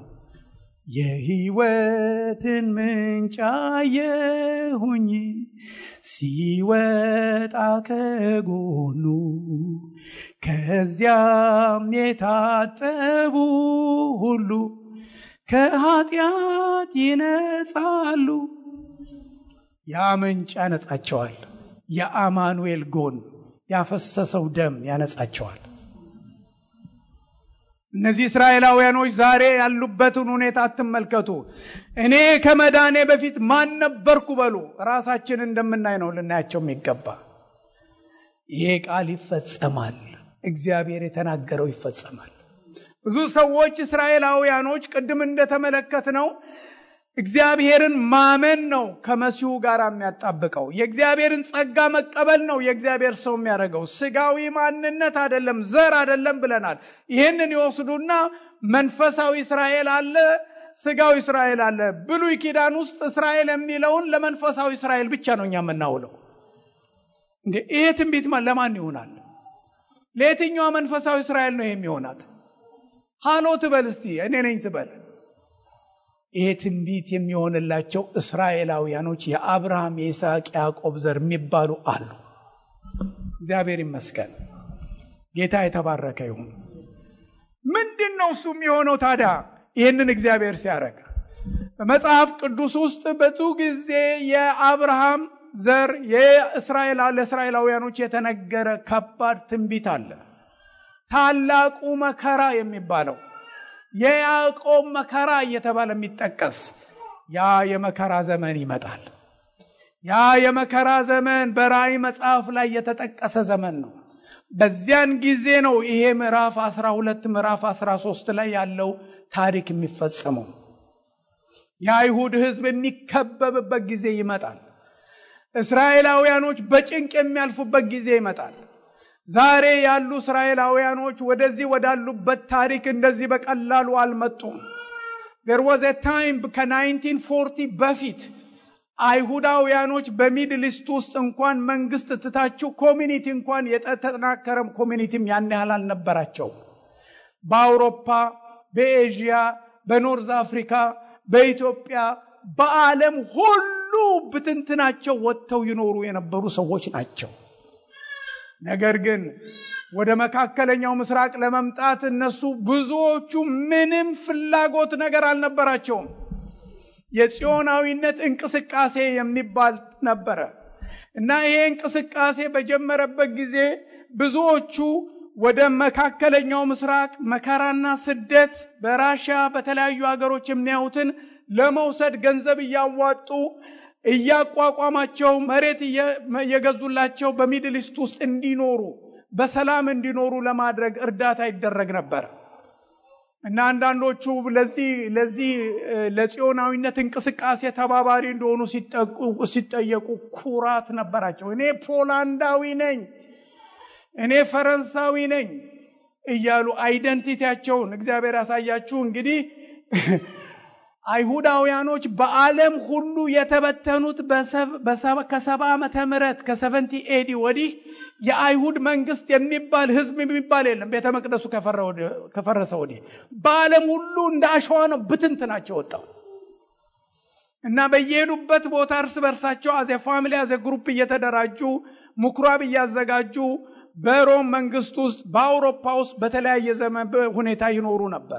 የህይወትን ምንጭ አየሁኝ ሲወጣ ከጎኑ ከዚያም የታጠቡ ሁሉ ከኃጢአት ይነጻሉ። ያ ምንጭ ያነጻቸዋል። የአማኑኤል ጎን ያፈሰሰው ደም ያነጻቸዋል። እነዚህ እስራኤላውያኖች ዛሬ ያሉበትን ሁኔታ አትመልከቱ። እኔ ከመዳኔ በፊት ማን ነበርኩ በሉ። ራሳችን እንደምናይ ነው ልናያቸው የሚገባ። ይሄ ቃል ይፈጸማል። እግዚአብሔር የተናገረው ይፈጸማል። ብዙ ሰዎች እስራኤላውያኖች ቅድም እንደተመለከት ነው እግዚአብሔርን ማመን ነው ከመሲሁ ጋር የሚያጣብቀው። የእግዚአብሔርን ጸጋ መቀበል ነው የእግዚአብሔር ሰው የሚያደርገው። ስጋዊ ማንነት አይደለም፣ ዘር አይደለም ብለናል። ይህንን ይወስዱና መንፈሳዊ እስራኤል አለ፣ ስጋዊ እስራኤል አለ። ብሉይ ኪዳን ውስጥ እስራኤል የሚለውን ለመንፈሳዊ እስራኤል ብቻ ነው እኛ የምናውለው። እንዴ ይሄ ትንቢት ለማን ይሆናል? ለየትኛዋ መንፈሳዊ እስራኤል ነው የሚሆናት? ሃሎ ትበል እስቲ እኔ ነኝ ትበል። ይሄ ትንቢት የሚሆንላቸው እስራኤላውያኖች የአብርሃም የይስሐቅ ያዕቆብ ዘር የሚባሉ አሉ። እግዚአብሔር ይመስገን። ጌታ የተባረከ ይሁን። ምንድን ነው እሱ የሚሆነው ታዲያ? ይህንን እግዚአብሔር ሲያደርግ በመጽሐፍ ቅዱስ ውስጥ ብዙ ጊዜ የአብርሃም ዘር የእስራኤል ለእስራኤላውያኖች የተነገረ ከባድ ትንቢት አለ። ታላቁ መከራ የሚባለው የያዕቆብ መከራ እየተባለ የሚጠቀስ ያ የመከራ ዘመን ይመጣል። ያ የመከራ ዘመን በራእይ መጽሐፍ ላይ የተጠቀሰ ዘመን ነው። በዚያን ጊዜ ነው ይሄ ምዕራፍ 12 ምዕራፍ 13 ላይ ያለው ታሪክ የሚፈጸመው። የአይሁድ ሕዝብ የሚከበብበት ጊዜ ይመጣል። እስራኤላውያኖች በጭንቅ የሚያልፉበት ጊዜ ይመጣል። ዛሬ ያሉ እስራኤላውያኖች ወደዚህ ወዳሉበት ታሪክ እንደዚህ በቀላሉ አልመጡም። ዜር ዋዝ ኤ ታይም ከ1940 በፊት አይሁዳውያኖች በሚድል ኢስት ውስጥ እንኳን መንግስት ትታችሁ ኮሚኒቲ እንኳን የተጠናከረም ኮሚኒቲም ያን ያህል አልነበራቸው። በአውሮፓ፣ በኤዥያ፣ በኖርዝ አፍሪካ፣ በኢትዮጵያ፣ በዓለም ሁሉ ብትንትናቸው ወጥተው ይኖሩ የነበሩ ሰዎች ናቸው። ነገር ግን ወደ መካከለኛው ምስራቅ ለመምጣት እነሱ ብዙዎቹ ምንም ፍላጎት ነገር አልነበራቸውም። የጽዮናዊነት እንቅስቃሴ የሚባል ነበረ እና ይሄ እንቅስቃሴ በጀመረበት ጊዜ ብዙዎቹ ወደ መካከለኛው ምስራቅ መከራና ስደት በራሽያ በተለያዩ ሀገሮች የሚያዩትን ለመውሰድ ገንዘብ እያዋጡ እያቋቋማቸው መሬት እየገዙላቸው በሚድል ኢስት ውስጥ እንዲኖሩ በሰላም እንዲኖሩ ለማድረግ እርዳታ ይደረግ ነበር እና አንዳንዶቹ ለዚህ ለዚህ ለጽዮናዊነት እንቅስቃሴ ተባባሪ እንደሆኑ ሲጠየቁ ኩራት ነበራቸው። እኔ ፖላንዳዊ ነኝ፣ እኔ ፈረንሳዊ ነኝ እያሉ አይደንቲቲያቸውን እግዚአብሔር ያሳያችሁ እንግዲህ አይሁዳውያኖች በዓለም ሁሉ የተበተኑት ከሰባ ዓመተ ምህረት ከሰቨንቲ ኤዲ ወዲህ የአይሁድ መንግስት የሚባል ህዝብ የሚባል የለም። ቤተ መቅደሱ ከፈረሰ ወዲህ በዓለም ሁሉ እንደ አሸዋ ነው ብትንትናቸው ወጣው እና በየሄዱበት ቦታ እርስ በርሳቸው አዘ ፋሚሊ አዘ ግሩፕ እየተደራጁ ምኩራብ እያዘጋጁ በሮም መንግስት ውስጥ በአውሮፓ ውስጥ በተለያየ ዘመን ሁኔታ ይኖሩ ነበር።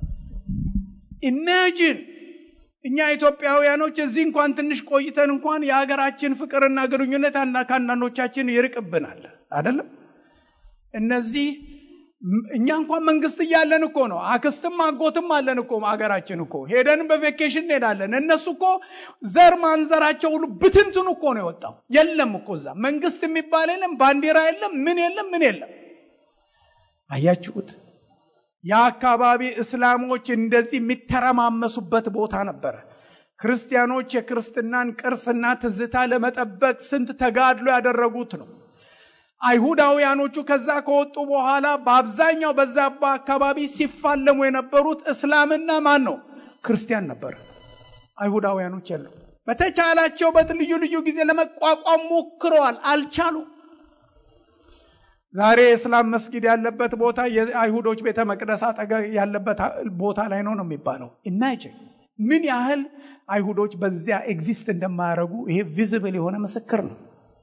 ኢማጂን እኛ ኢትዮጵያውያኖች እዚህ እንኳን ትንሽ ቆይተን እንኳን የሀገራችን ፍቅርና ግንኙነት ከአንዳንዶቻችን ይርቅብናል አይደለም። እነዚህ እኛ እንኳን መንግስት እያለን እኮ ነው። አክስትም አጎትም አለን እኮ ሀገራችን እኮ ሄደንም በቬኬሽን እንሄዳለን። እነሱ እኮ ዘር ማንዘራቸው ሁሉ ብትንትኑ እኮ ነው የወጣው። የለም እኮ እዛ መንግስት የሚባል የለም፣ ባንዲራ የለም፣ ምን የለም፣ ምን የለም። አያችሁት? የአካባቢ እስላሞች እንደዚህ የሚተረማመሱበት ቦታ ነበረ። ክርስቲያኖች የክርስትናን ቅርስና ትዝታ ለመጠበቅ ስንት ተጋድሎ ያደረጉት ነው። አይሁዳውያኖቹ ከዛ ከወጡ በኋላ በአብዛኛው በዛ አካባቢ ሲፋለሙ የነበሩት እስላምና ማን ነው? ክርስቲያን ነበር። አይሁዳውያኖች የለም። በተቻላቸው በት ልዩ ልዩ ጊዜ ለመቋቋም ሞክረዋል፣ አልቻሉም። ዛሬ የእስላም መስጊድ ያለበት ቦታ የአይሁዶች ቤተ መቅደስ አጠገብ ያለበት ቦታ ላይ ነው ነው የሚባለው። ኢማጂን ምን ያህል አይሁዶች በዚያ ኤግዚስት እንደማያደርጉ ይሄ ቪዚብል የሆነ ምስክር ነው።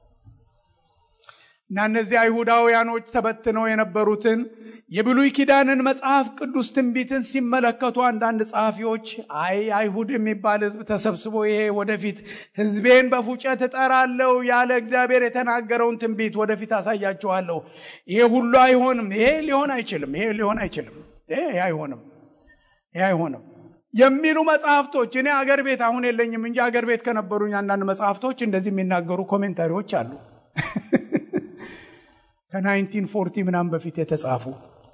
እና እነዚህ አይሁዳውያኖች ተበትነው የነበሩትን የብሉይ ኪዳንን መጽሐፍ ቅዱስ ትንቢትን ሲመለከቱ አንዳንድ ጸሐፊዎች አይ አይሁድ የሚባል ሕዝብ ተሰብስቦ ይሄ ወደፊት ሕዝቤን በፉጨት እጠራለሁ ያለ እግዚአብሔር የተናገረውን ትንቢት ወደፊት አሳያችኋለሁ፣ ይሄ ሁሉ አይሆንም፣ ይሄ ሊሆን አይችልም፣ ይሄ ሊሆን አይችልም፣ ይሄ አይሆንም፣ ይሄ አይሆንም የሚሉ መጽሐፍቶች እኔ አገር ቤት አሁን የለኝም እንጂ አገር ቤት ከነበሩኝ አንዳንድ መጽሐፍቶች እንደዚህ የሚናገሩ ኮሜንታሪዎች አሉ ከናይንቲን ፎርቲ ምናምን በፊት የተጻፉ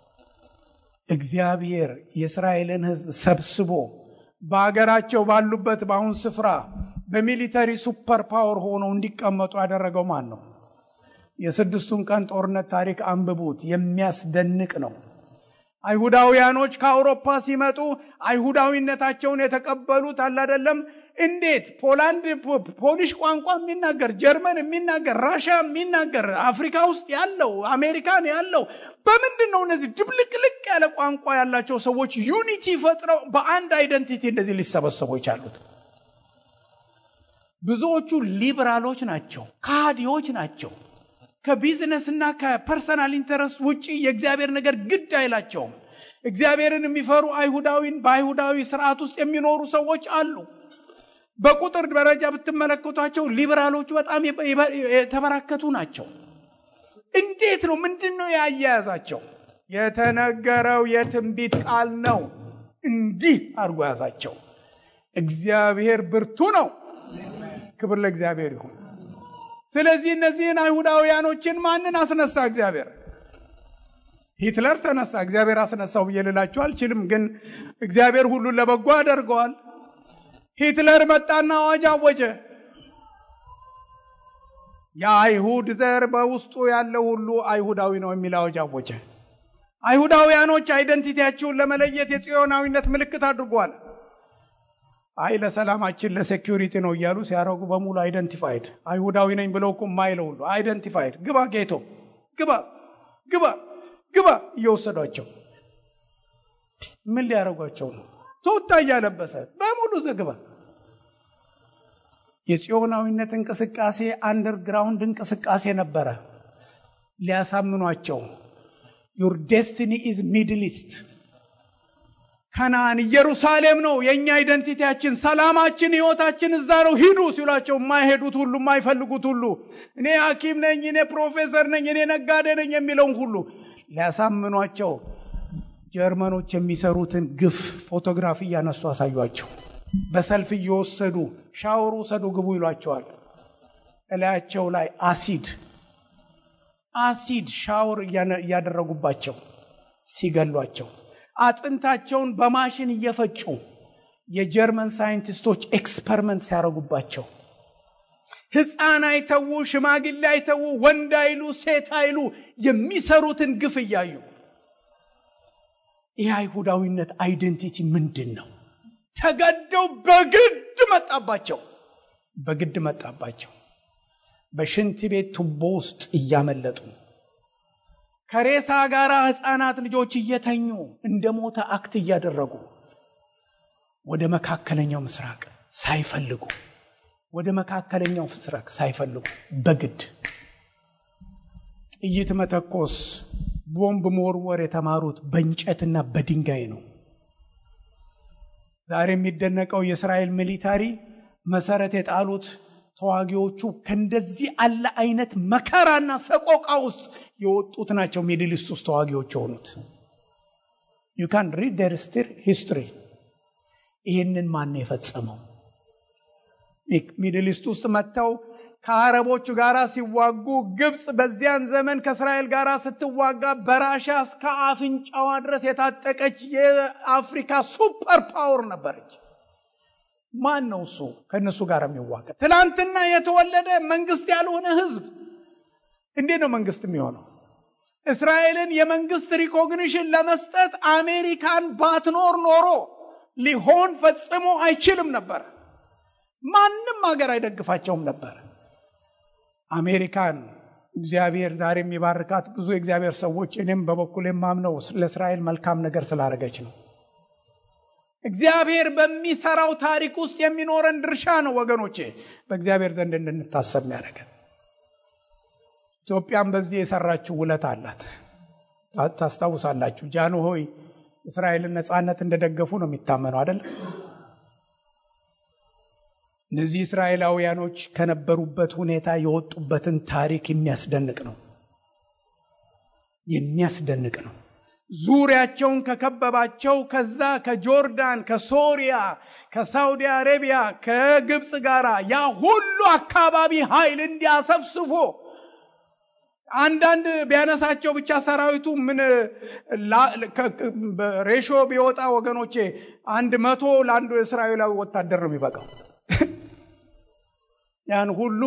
እግዚአብሔር የእስራኤልን ሕዝብ ሰብስቦ በአገራቸው ባሉበት በአሁን ስፍራ በሚሊተሪ ሱፐር ፓወር ሆነው እንዲቀመጡ ያደረገው ማን ነው? የስድስቱን ቀን ጦርነት ታሪክ አንብቡት። የሚያስደንቅ ነው። አይሁዳውያኖች ከአውሮፓ ሲመጡ አይሁዳዊነታቸውን የተቀበሉት አላደለም እንዴት ፖላንድ ፖሊሽ ቋንቋ የሚናገር ጀርመን የሚናገር ራሽያ የሚናገር አፍሪካ ውስጥ ያለው አሜሪካን ያለው በምንድን ነው እነዚህ ድብልቅልቅ ያለ ቋንቋ ያላቸው ሰዎች ዩኒቲ ፈጥረው በአንድ አይደንቲቲ እንደዚህ ሊሰበሰቡ የቻሉት? ብዙዎቹ ሊበራሎች ናቸው፣ ካዲዎች ናቸው። ከቢዝነስ እና ከፐርሰናል ኢንተረስት ውጭ የእግዚአብሔር ነገር ግድ አይላቸውም። እግዚአብሔርን የሚፈሩ አይሁዳዊን በአይሁዳዊ ስርዓት ውስጥ የሚኖሩ ሰዎች አሉ። በቁጥር ደረጃ ብትመለከቷቸው ሊበራሎቹ በጣም የተበራከቱ ናቸው። እንዴት ነው? ምንድን ነው ያያያዛቸው? የተነገረው የትንቢት ቃል ነው። እንዲህ አድርጎ ያዛቸው። እግዚአብሔር ብርቱ ነው። ክብር ለእግዚአብሔር ይሁን። ስለዚህ እነዚህን አይሁዳውያኖችን ማንን አስነሳ? እግዚአብሔር ሂትለር ተነሳ። እግዚአብሔር አስነሳው ብዬ ልላችሁ አልችልም፣ ግን እግዚአብሔር ሁሉን ለበጎ ያደርገዋል። ሂትለር መጣና አዋጅ አወጀ። የአይሁድ ዘር በውስጡ ያለው ሁሉ አይሁዳዊ ነው የሚል አዋጅ አወጀ። አይሁዳውያኖች አይደንቲቲያቸውን ለመለየት የጽዮናዊነት ምልክት አድርጓል። አይ ለሰላማችን ለሴኪሪቲ ነው እያሉ ሲያደርጉ በሙሉ አይደንቲፋይድ አይሁዳዊ ነኝ ብለው እኮ የማይለው ሁሉ አይደንቲፋይድ ግባ፣ ጌቶ ግባ፣ ግባ፣ ግባ እየወሰዷቸው ምን ሊያደርጓቸው ነው? ቶታ እያለበሰ በሙሉ ዘግባ። የጽዮናዊነት እንቅስቃሴ አንደርግራውንድ እንቅስቃሴ ነበረ። ሊያሳምኗቸው ዩር ዴስቲኒ ኢዝ ሚድል ኢስት ከናን ኢየሩሳሌም ነው የእኛ አይደንቲቲያችን፣ ሰላማችን፣ ህይወታችን እዛ ነው ሂዱ ሲሏቸው የማይሄዱት ሁሉ የማይፈልጉት ሁሉ እኔ ሐኪም ነኝ፣ እኔ ፕሮፌሰር ነኝ፣ እኔ ነጋዴ ነኝ የሚለውን ሁሉ ሊያሳምኗቸው ጀርመኖች የሚሰሩትን ግፍ ፎቶግራፍ እያነሱ አሳዩቸው። በሰልፍ እየወሰዱ ሻወር ውሰዱ ግቡ ይሏቸዋል። እላያቸው ላይ አሲድ አሲድ ሻወር እያደረጉባቸው ሲገሏቸው አጥንታቸውን በማሽን እየፈጩ የጀርመን ሳይንቲስቶች ኤክስፐሪመንት ሲያደርጉባቸው ሕፃን አይተዉ፣ ሽማግሌ አይተዉ፣ ወንድ አይሉ፣ ሴት አይሉ የሚሰሩትን ግፍ እያዩ ይህ አይሁዳዊነት አይደንቲቲ ምንድን ነው? ተገደው በግድ መጣባቸው፣ በግድ መጣባቸው። በሽንት ቤት ቱቦ ውስጥ እያመለጡ ከሬሳ ጋር ሕፃናት ልጆች እየተኙ እንደ ሞተ አክት እያደረጉ ወደ መካከለኛው ምስራቅ ሳይፈልጉ ወደ መካከለኛው ምስራቅ ሳይፈልጉ በግድ ጥይት መተኮስ፣ ቦምብ መወርወር የተማሩት በእንጨትና በድንጋይ ነው። ዛሬ የሚደነቀው የእስራኤል ሚሊታሪ መሰረት የጣሉት ተዋጊዎቹ ከእንደዚህ አለ አይነት መከራና ሰቆቃ ውስጥ የወጡት ናቸው። ሚድል ኢስት ውስጥ ተዋጊዎች የሆኑት ዩ ካን ሪድ ደር ስቲር ሂስትሪ። ይህንን ማን ነው የፈጸመው? ሚድል ኢስት ውስጥ መጥተው ከአረቦቹ ጋር ሲዋጉ ግብፅ በዚያን ዘመን ከእስራኤል ጋር ስትዋጋ በራሻ እስከ አፍንጫዋ ድረስ የታጠቀች የአፍሪካ ሱፐር ፓወር ነበረች። ማን ነው እሱ ከእነሱ ጋር የሚዋጋ? ትናንትና የተወለደ መንግስት ያልሆነ ህዝብ እንዴት ነው መንግስት የሚሆነው? እስራኤልን የመንግስት ሪኮግኒሽን ለመስጠት አሜሪካን ባትኖር ኖሮ ሊሆን ፈጽሞ አይችልም ነበር። ማንም ሀገር አይደግፋቸውም ነበር። አሜሪካን እግዚአብሔር ዛሬ የሚባርካት ብዙ የእግዚአብሔር ሰዎች እኔም በበኩል የማምነው ለእስራኤል መልካም ነገር ስላደረገች ነው። እግዚአብሔር በሚሰራው ታሪክ ውስጥ የሚኖረን ድርሻ ነው ወገኖቼ፣ በእግዚአብሔር ዘንድ እንድንታሰብ የሚያደርገን። ኢትዮጵያም በዚህ የሰራችው ውለት አላት። ታስታውሳላችሁ። ጃንሆይ እስራኤልን ነፃነት እንደደገፉ ነው የሚታመነው አይደለም። እነዚህ እስራኤላውያኖች ከነበሩበት ሁኔታ የወጡበትን ታሪክ የሚያስደንቅ ነው። የሚያስደንቅ ነው። ዙሪያቸውን ከከበባቸው ከዛ ከጆርዳን፣ ከሶሪያ፣ ከሳውዲ አረቢያ፣ ከግብፅ ጋር ያ ሁሉ አካባቢ ኃይል እንዲያሰፍስፎ አንዳንድ ቢያነሳቸው ብቻ ሰራዊቱ ምን ሬሾ ቢወጣ ወገኖቼ አንድ መቶ ለአንዱ የእስራኤላዊ ወታደር ነው የሚበቃው። ያን ሁሉ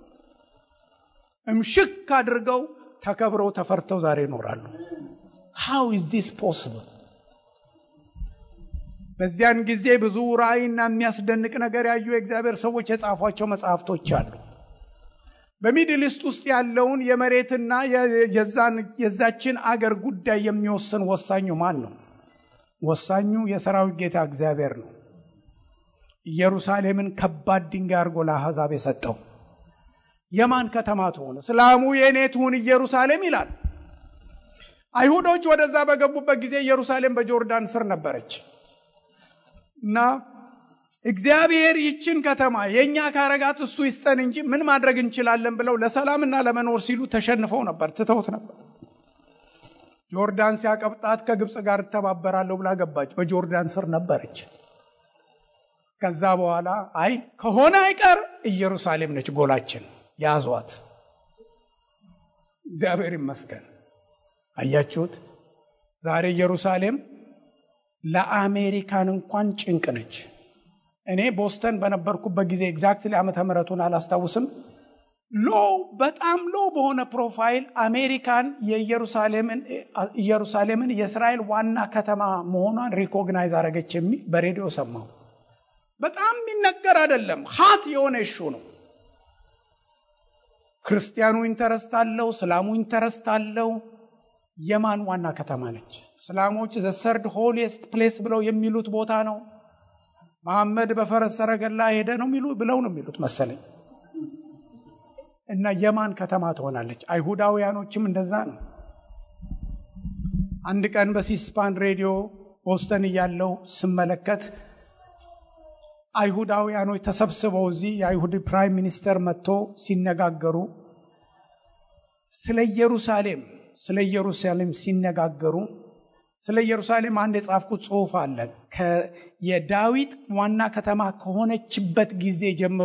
እምሽክ አድርገው ተከብረው ተፈርተው ዛሬ ይኖራሉ። ሃው ኢዝ ዚስ ፖስብል? በዚያን ጊዜ ብዙ ራእይና የሚያስደንቅ ነገር ያዩ የእግዚአብሔር ሰዎች የጻፏቸው መጽሐፍቶች አሉ። በሚድል ኢስት ውስጥ ያለውን የመሬትና የዛችን አገር ጉዳይ የሚወስን ወሳኙ ማን ነው? ወሳኙ የሰራዊት ጌታ እግዚአብሔር ነው። ኢየሩሳሌምን ከባድ ድንጋይ አድርጎ ለአሕዛብ የሰጠው የማን ከተማ ትሆን? እስላሙ የእኔ ትሁን ኢየሩሳሌም ይላል። አይሁዶች ወደዛ በገቡበት ጊዜ ኢየሩሳሌም በጆርዳን ስር ነበረች እና እግዚአብሔር ይችን ከተማ የእኛ ካረጋት እሱ ይስጠን እንጂ ምን ማድረግ እንችላለን ብለው ለሰላምና ለመኖር ሲሉ ተሸንፈው ነበር፣ ትተውት ነበር። ጆርዳን ሲያቀብጣት ከግብፅ ጋር እተባበራለሁ ብላ ገባች። በጆርዳን ስር ነበረች። ከዛ በኋላ አይ ከሆነ አይቀር ኢየሩሳሌም ነች ጎላችን፣ ያዟት። እግዚአብሔር ይመስገን። አያችሁት? ዛሬ ኢየሩሳሌም ለአሜሪካን እንኳን ጭንቅ ነች። እኔ ቦስተን በነበርኩበት ጊዜ ኤግዛክትሊ ዓመተ ምሕረቱን አላስታውስም። ሎ በጣም ሎ በሆነ ፕሮፋይል አሜሪካን ኢየሩሳሌምን የእስራኤል ዋና ከተማ መሆኗን ሪኮግናይዝ አረገች የሚል በሬዲዮ ሰማሁ። በጣም የሚነገር አይደለም፣ ሀት የሆነ እሹ ነው። ክርስቲያኑ ኢንተረስት አለው፣ እስላሙ ኢንተረስት አለው። የማን ዋና ከተማ ነች? እስላሞች ዘ ሰርድ ሆሊስት ፕሌስ ብለው የሚሉት ቦታ ነው። መሐመድ በፈረስ ሰረገላ ሄደ ነው የሚሉ ብለው ነው የሚሉት መሰለኝ። እና የማን ከተማ ትሆናለች? አይሁዳውያኖችም እንደዛ ነው። አንድ ቀን በሲስፓን ሬዲዮ ቦስተን እያለው ስመለከት አይሁዳውያኖች ተሰብስበው እዚህ የአይሁድ ፕራይም ሚኒስተር መጥቶ ሲነጋገሩ ስለ ኢየሩሳሌም ስለ ኢየሩሳሌም ሲነጋገሩ ስለ ኢየሩሳሌም አንድ የጻፍኩት ጽሑፍ አለ። የዳዊት ዋና ከተማ ከሆነችበት ጊዜ ጀምሮ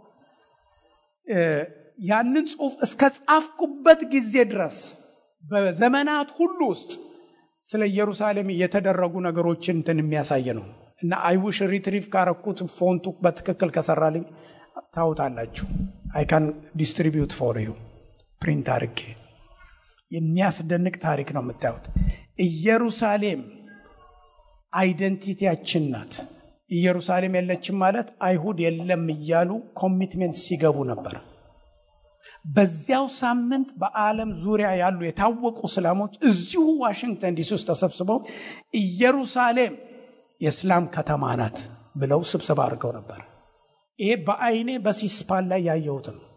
ያንን ጽሑፍ እስከ ጻፍኩበት ጊዜ ድረስ በዘመናት ሁሉ ውስጥ ስለ ኢየሩሳሌም የተደረጉ ነገሮችን እንትን የሚያሳይ ነው እና አይውሽ ሪትሪቭ ካረኩት ፎንቱ በትክክል ከሰራልኝ ታውጣላችሁ። አይካን ዲስትሪቢዩት ፎር ዩ ፕሪንት አድርጌ የሚያስደንቅ ታሪክ ነው የምታዩት። ኢየሩሳሌም አይደንቲቲያችን ናት። ኢየሩሳሌም የለችም ማለት አይሁድ የለም እያሉ ኮሚትሜንት ሲገቡ ነበር። በዚያው ሳምንት በዓለም ዙሪያ ያሉ የታወቁ እስላሞች እዚሁ ዋሽንግተን ዲሲ ውስጥ ተሰብስበው ኢየሩሳሌም የእስላም ከተማ ናት ብለው ስብሰባ አድርገው ነበር። ይሄ በአይኔ በሲስፓን ላይ ያየሁት ነው።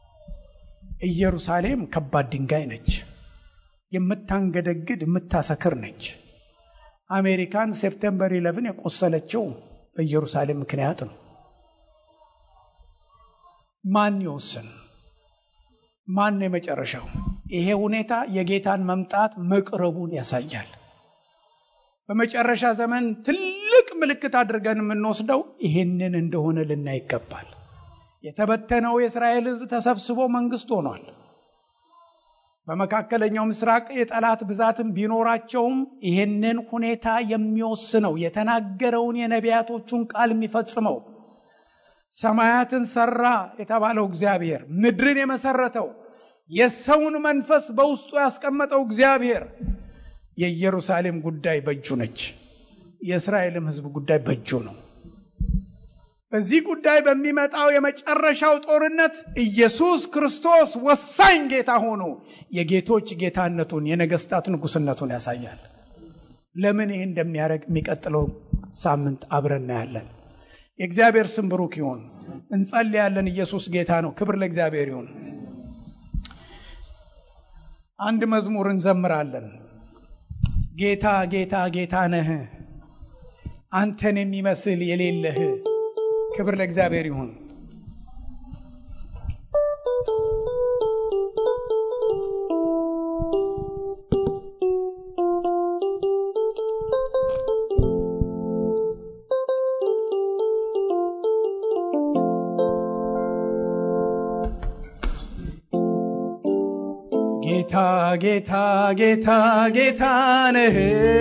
ኢየሩሳሌም ከባድ ድንጋይ ነች። የምታንገደግድ የምታሰክር ነች። አሜሪካን ሴፕቴምበር ኢለቭን የቆሰለችው በኢየሩሳሌም ምክንያት ነው። ማን ይወስን? ማን ነው የመጨረሻው? ይሄ ሁኔታ የጌታን መምጣት መቅረቡን ያሳያል። በመጨረሻ ዘመን ትልቅ ምልክት አድርገን የምንወስደው ይህንን እንደሆነ ልናይ ይገባል። የተበተነው የእስራኤል ሕዝብ ተሰብስቦ መንግስት ሆኗል። በመካከለኛው ምስራቅ የጠላት ብዛትም ቢኖራቸውም ይህንን ሁኔታ የሚወስነው የተናገረውን የነቢያቶቹን ቃል የሚፈጽመው ሰማያትን ሰራ የተባለው እግዚአብሔር ምድርን የመሰረተው የሰውን መንፈስ በውስጡ ያስቀመጠው እግዚአብሔር የኢየሩሳሌም ጉዳይ በእጁ ነች። የእስራኤልም ሕዝብ ጉዳይ በእጁ ነው። በዚህ ጉዳይ በሚመጣው የመጨረሻው ጦርነት ኢየሱስ ክርስቶስ ወሳኝ ጌታ ሆኖ የጌቶች ጌታነቱን የነገስታት ንጉስነቱን ያሳያል። ለምን ይህ እንደሚያደርግ የሚቀጥለው ሳምንት አብረን እናያለን። የእግዚአብሔር ስም ብሩክ ይሁን። እንጸልያለን። ኢየሱስ ጌታ ነው። ክብር ለእግዚአብሔር ይሁን። አንድ መዝሙር እንዘምራለን። ጌታ ጌታ ጌታ ነህ፣ አንተን የሚመስል የሌለህ። ክብር ለእግዚአብሔር ይሁን። ጌታ ጌታ ጌታ ጌታ ነህ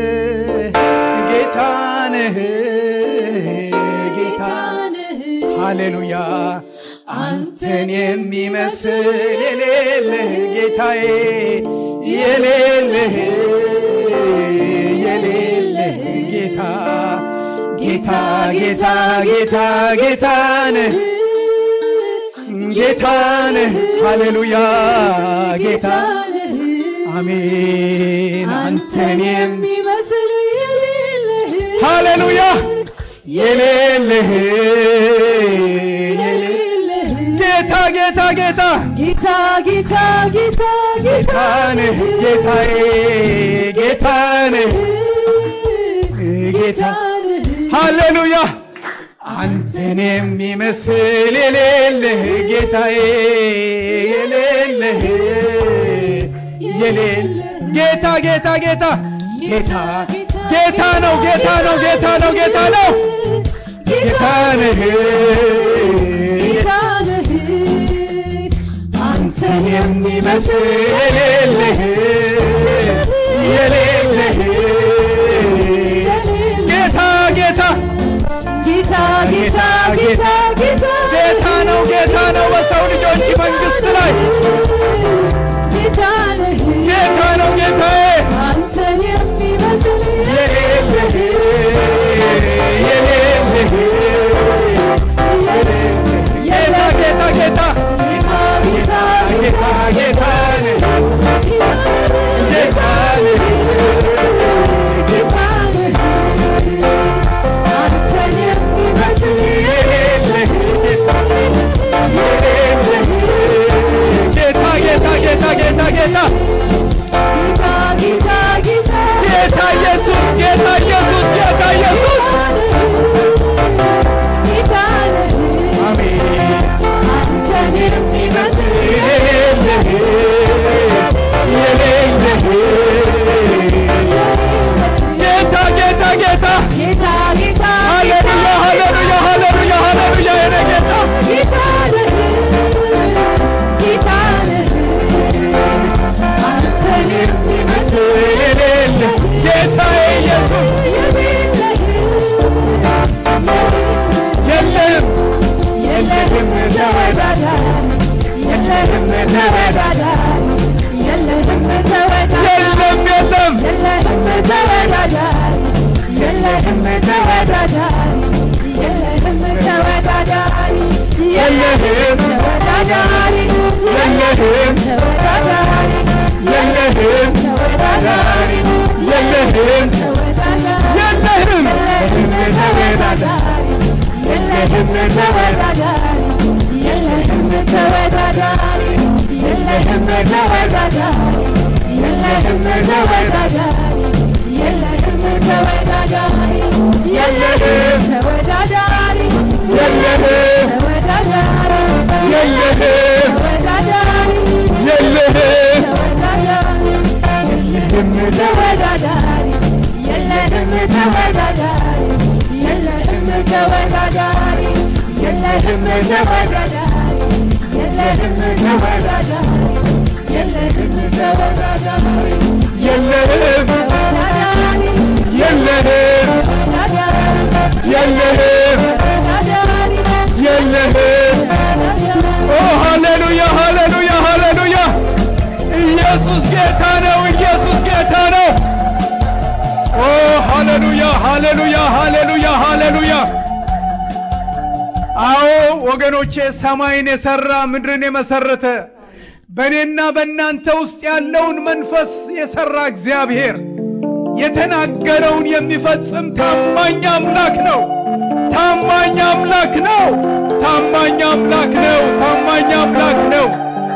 ጌታ ነህ ጌታ ሃሌሉያ አንተን የሚመስል የሌለህ ጌታዬ የሌለህ የሌለህ ጌታ ጌታ ጌታ ጌታ ጌታ ነህ ጌታ ነህ ሃሌሉያ ጌታ አሜን አንተን የሚመስል የሌለህ ሃሌሉያ የሌለህ የሌለህ ጌታ ጌታ ጌታ ጌታ ጌታ ጌታ ጌታ ጌታ ነህ ጌታዬ ጌታ ነህ ጌታ ነህ ሃሌሉያ አንተን የሚመስል የሌለህ ጌታዬ የሌለህ የሌለህ ጌታ ጌታ ጌታ ጌታ ጌታ ነው ጌታ ነው ጌታ ነው ጌታ ነው ጌታ ነህ ጌታ ነህ አንተን የሚመስል የሌለህ የሌለህ ጌታ ጌታ ጌታ ጌታ ጌታ ጌታ ጌታ ነው ጌታ ነው በሰው ልጆች መንግስት ላይ ጌታ ነህ ጌታ ነው ጌታዬ አንተን የሚመስል የሌለህ የሌለህ ጌታ ጌታ ጌታ ጌታ ጌታ ጌታ ነህ ጌታ ነህ ጌታ ነህ አንተን የሚመስል የሌለህ ጌታ የሌለህ ጌታ ጌታ ጌታ ጌታ ጌታ ጌታ ጌታ ጌታ ጌታ ኢየሱስ ጌታ ኢየሱስ ጌታ ኢየሱስ ጌታ ነህ አሜን አንተን የሚመስል የሌለህ የሌለህ ጌታ ጌታ ጌታ ጌታ ጌታ ሃሌሉያ ሃሌሉያ ሃሌሉያ ሃሌሉያ የኔ ጌታ ጌታ ነህ ጌታ ነህ አንተን የሚመስል የሌለህ ጌታዬ ኢየሱስ የሌለህ የለህም የለህም ተወዳዳሪ የለህም ተወዳዳሪ የለህም ተወዳዳሪ የለም የለም የለህም ተወዳዳሪ የለህም ተወዳዳሪ የለህም ተወዳዳሪ የለህም ተወዳዳሪ የለህም ተወዳዳሪ የለህም ተወዳዳሪ የለህም ተወዳዳሪ የለህም የለህም ተወዳዳሪ የለህም ተወዳዳሪ የለህም ተወዳዳሪ የለህም ተወዳዳሪ የለህም ተወዳዳሪ የለህም ተወዳዳሪ የለህም ተወዳዳሪ የለህም የለህም ተወዳዳሪ የለህም ተወዳዳሪ የለህም ተወዳዳሪ የለህም ተወዳዳሪ የለህም ተወዳዳሪ የለህም ተወዳዳሪ የለህም ኦ ሃሌሉያ ሃሌሉያ ሃሌሉያ ኢየሱስ ጌታ ነው ኢየሱስ ጌታ ነው ኦ ሃሌሉያ ሃሌሉያ ሃሌሉያ ሃሌሉያ አዎ ወገኖቼ ሰማይን የሰራ ምድርን የመሰረተ በእኔና በእናንተ ውስጥ ያለውን መንፈስ የሰራ እግዚአብሔር የተናገረውን የሚፈጽም ታማኝ አምላክ ነው። ታማኝ አምላክ ነው። ታማኝ አምላክ ነው። ታማኝ አምላክ ነው።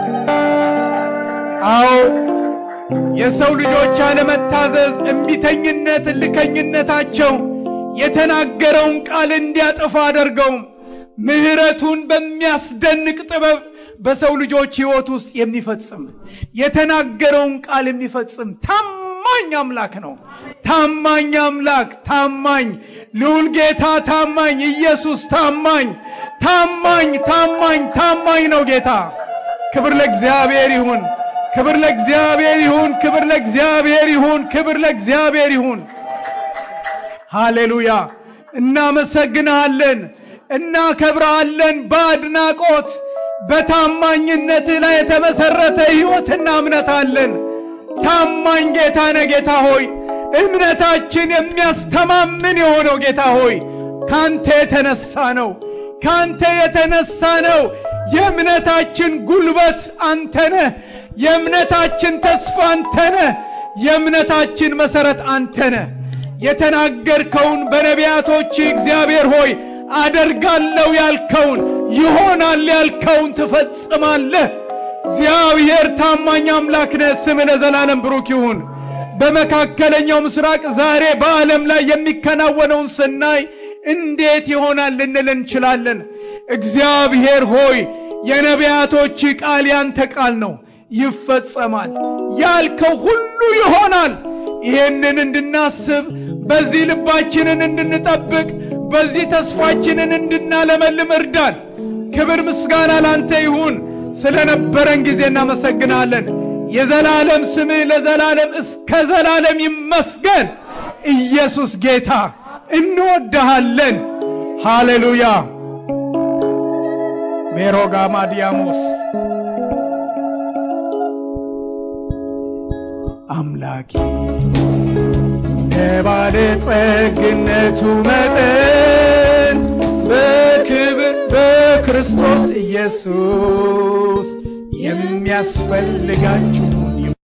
አዎ የሰው ልጆች አለመታዘዝ፣ እምቢተኝነት፣ እልከኝነታቸው የተናገረውን ቃል እንዲያጠፋ አደርገውም ምሕረቱን በሚያስደንቅ ጥበብ በሰው ልጆች ሕይወት ውስጥ የሚፈጽም የተናገረውን ቃል የሚፈጽም ታማኝ አምላክ ነው። ታማኝ አምላክ ታማኝ ልዑል ጌታ ታማኝ ኢየሱስ ታማኝ ታማኝ ታማኝ ታማኝ ነው ጌታ። ክብር ለእግዚአብሔር ይሁን። ክብር ለእግዚአብሔር ይሁን። ክብር ለእግዚአብሔር ይሁን። ክብር ለእግዚአብሔር ይሁን። ሃሌሉያ! እናመሰግንሃለን፣ እናከብረሃለን። በአድናቆት በታማኝነትህ ላይ የተመሰረተ ሕይወትና እምነት አለን። ታማኝ ጌታ ነህ ጌታ ሆይ እምነታችን የሚያስተማምን የሆነው ጌታ ሆይ ካንተ የተነሳ ነው። ካንተ የተነሳ ነው። የእምነታችን ጉልበት አንተ ነህ። የእምነታችን ተስፋ አንተ ነህ። የእምነታችን መሠረት አንተ ነህ። የተናገርከውን በነቢያቶች እግዚአብሔር ሆይ አደርጋለሁ ያልከውን ይሆናል ያልከውን ትፈጽማለህ። እግዚአብሔር ታማኝ አምላክ ነህ። ስምህ ለዘላለም ብሩክ ይሁን። በመካከለኛው ምስራቅ ዛሬ በዓለም ላይ የሚከናወነውን ስናይ እንዴት ይሆናል ልንል እንችላለን። እግዚአብሔር ሆይ የነቢያቶች ቃል ያንተ ቃል ነው፣ ይፈጸማል። ያልከው ሁሉ ይሆናል። ይሄንን እንድናስብ በዚህ ልባችንን እንድንጠብቅ በዚህ ተስፋችንን እንድናለመልም እርዳን። ክብር ምስጋና ላንተ ይሁን። ስለነበረን ጊዜ እናመሰግናለን። የዘላለም ስምህ ለዘላለም እስከ ዘላለም ይመስገን። ኢየሱስ ጌታ እንወድሃለን። ሃሌሉያ ሜሮጋማ ዲያሞስ አምላኬ የባለጸግነቱ መጠን በክብር በክርስቶስ ኢየሱስ የሚያስፈልጋችሁ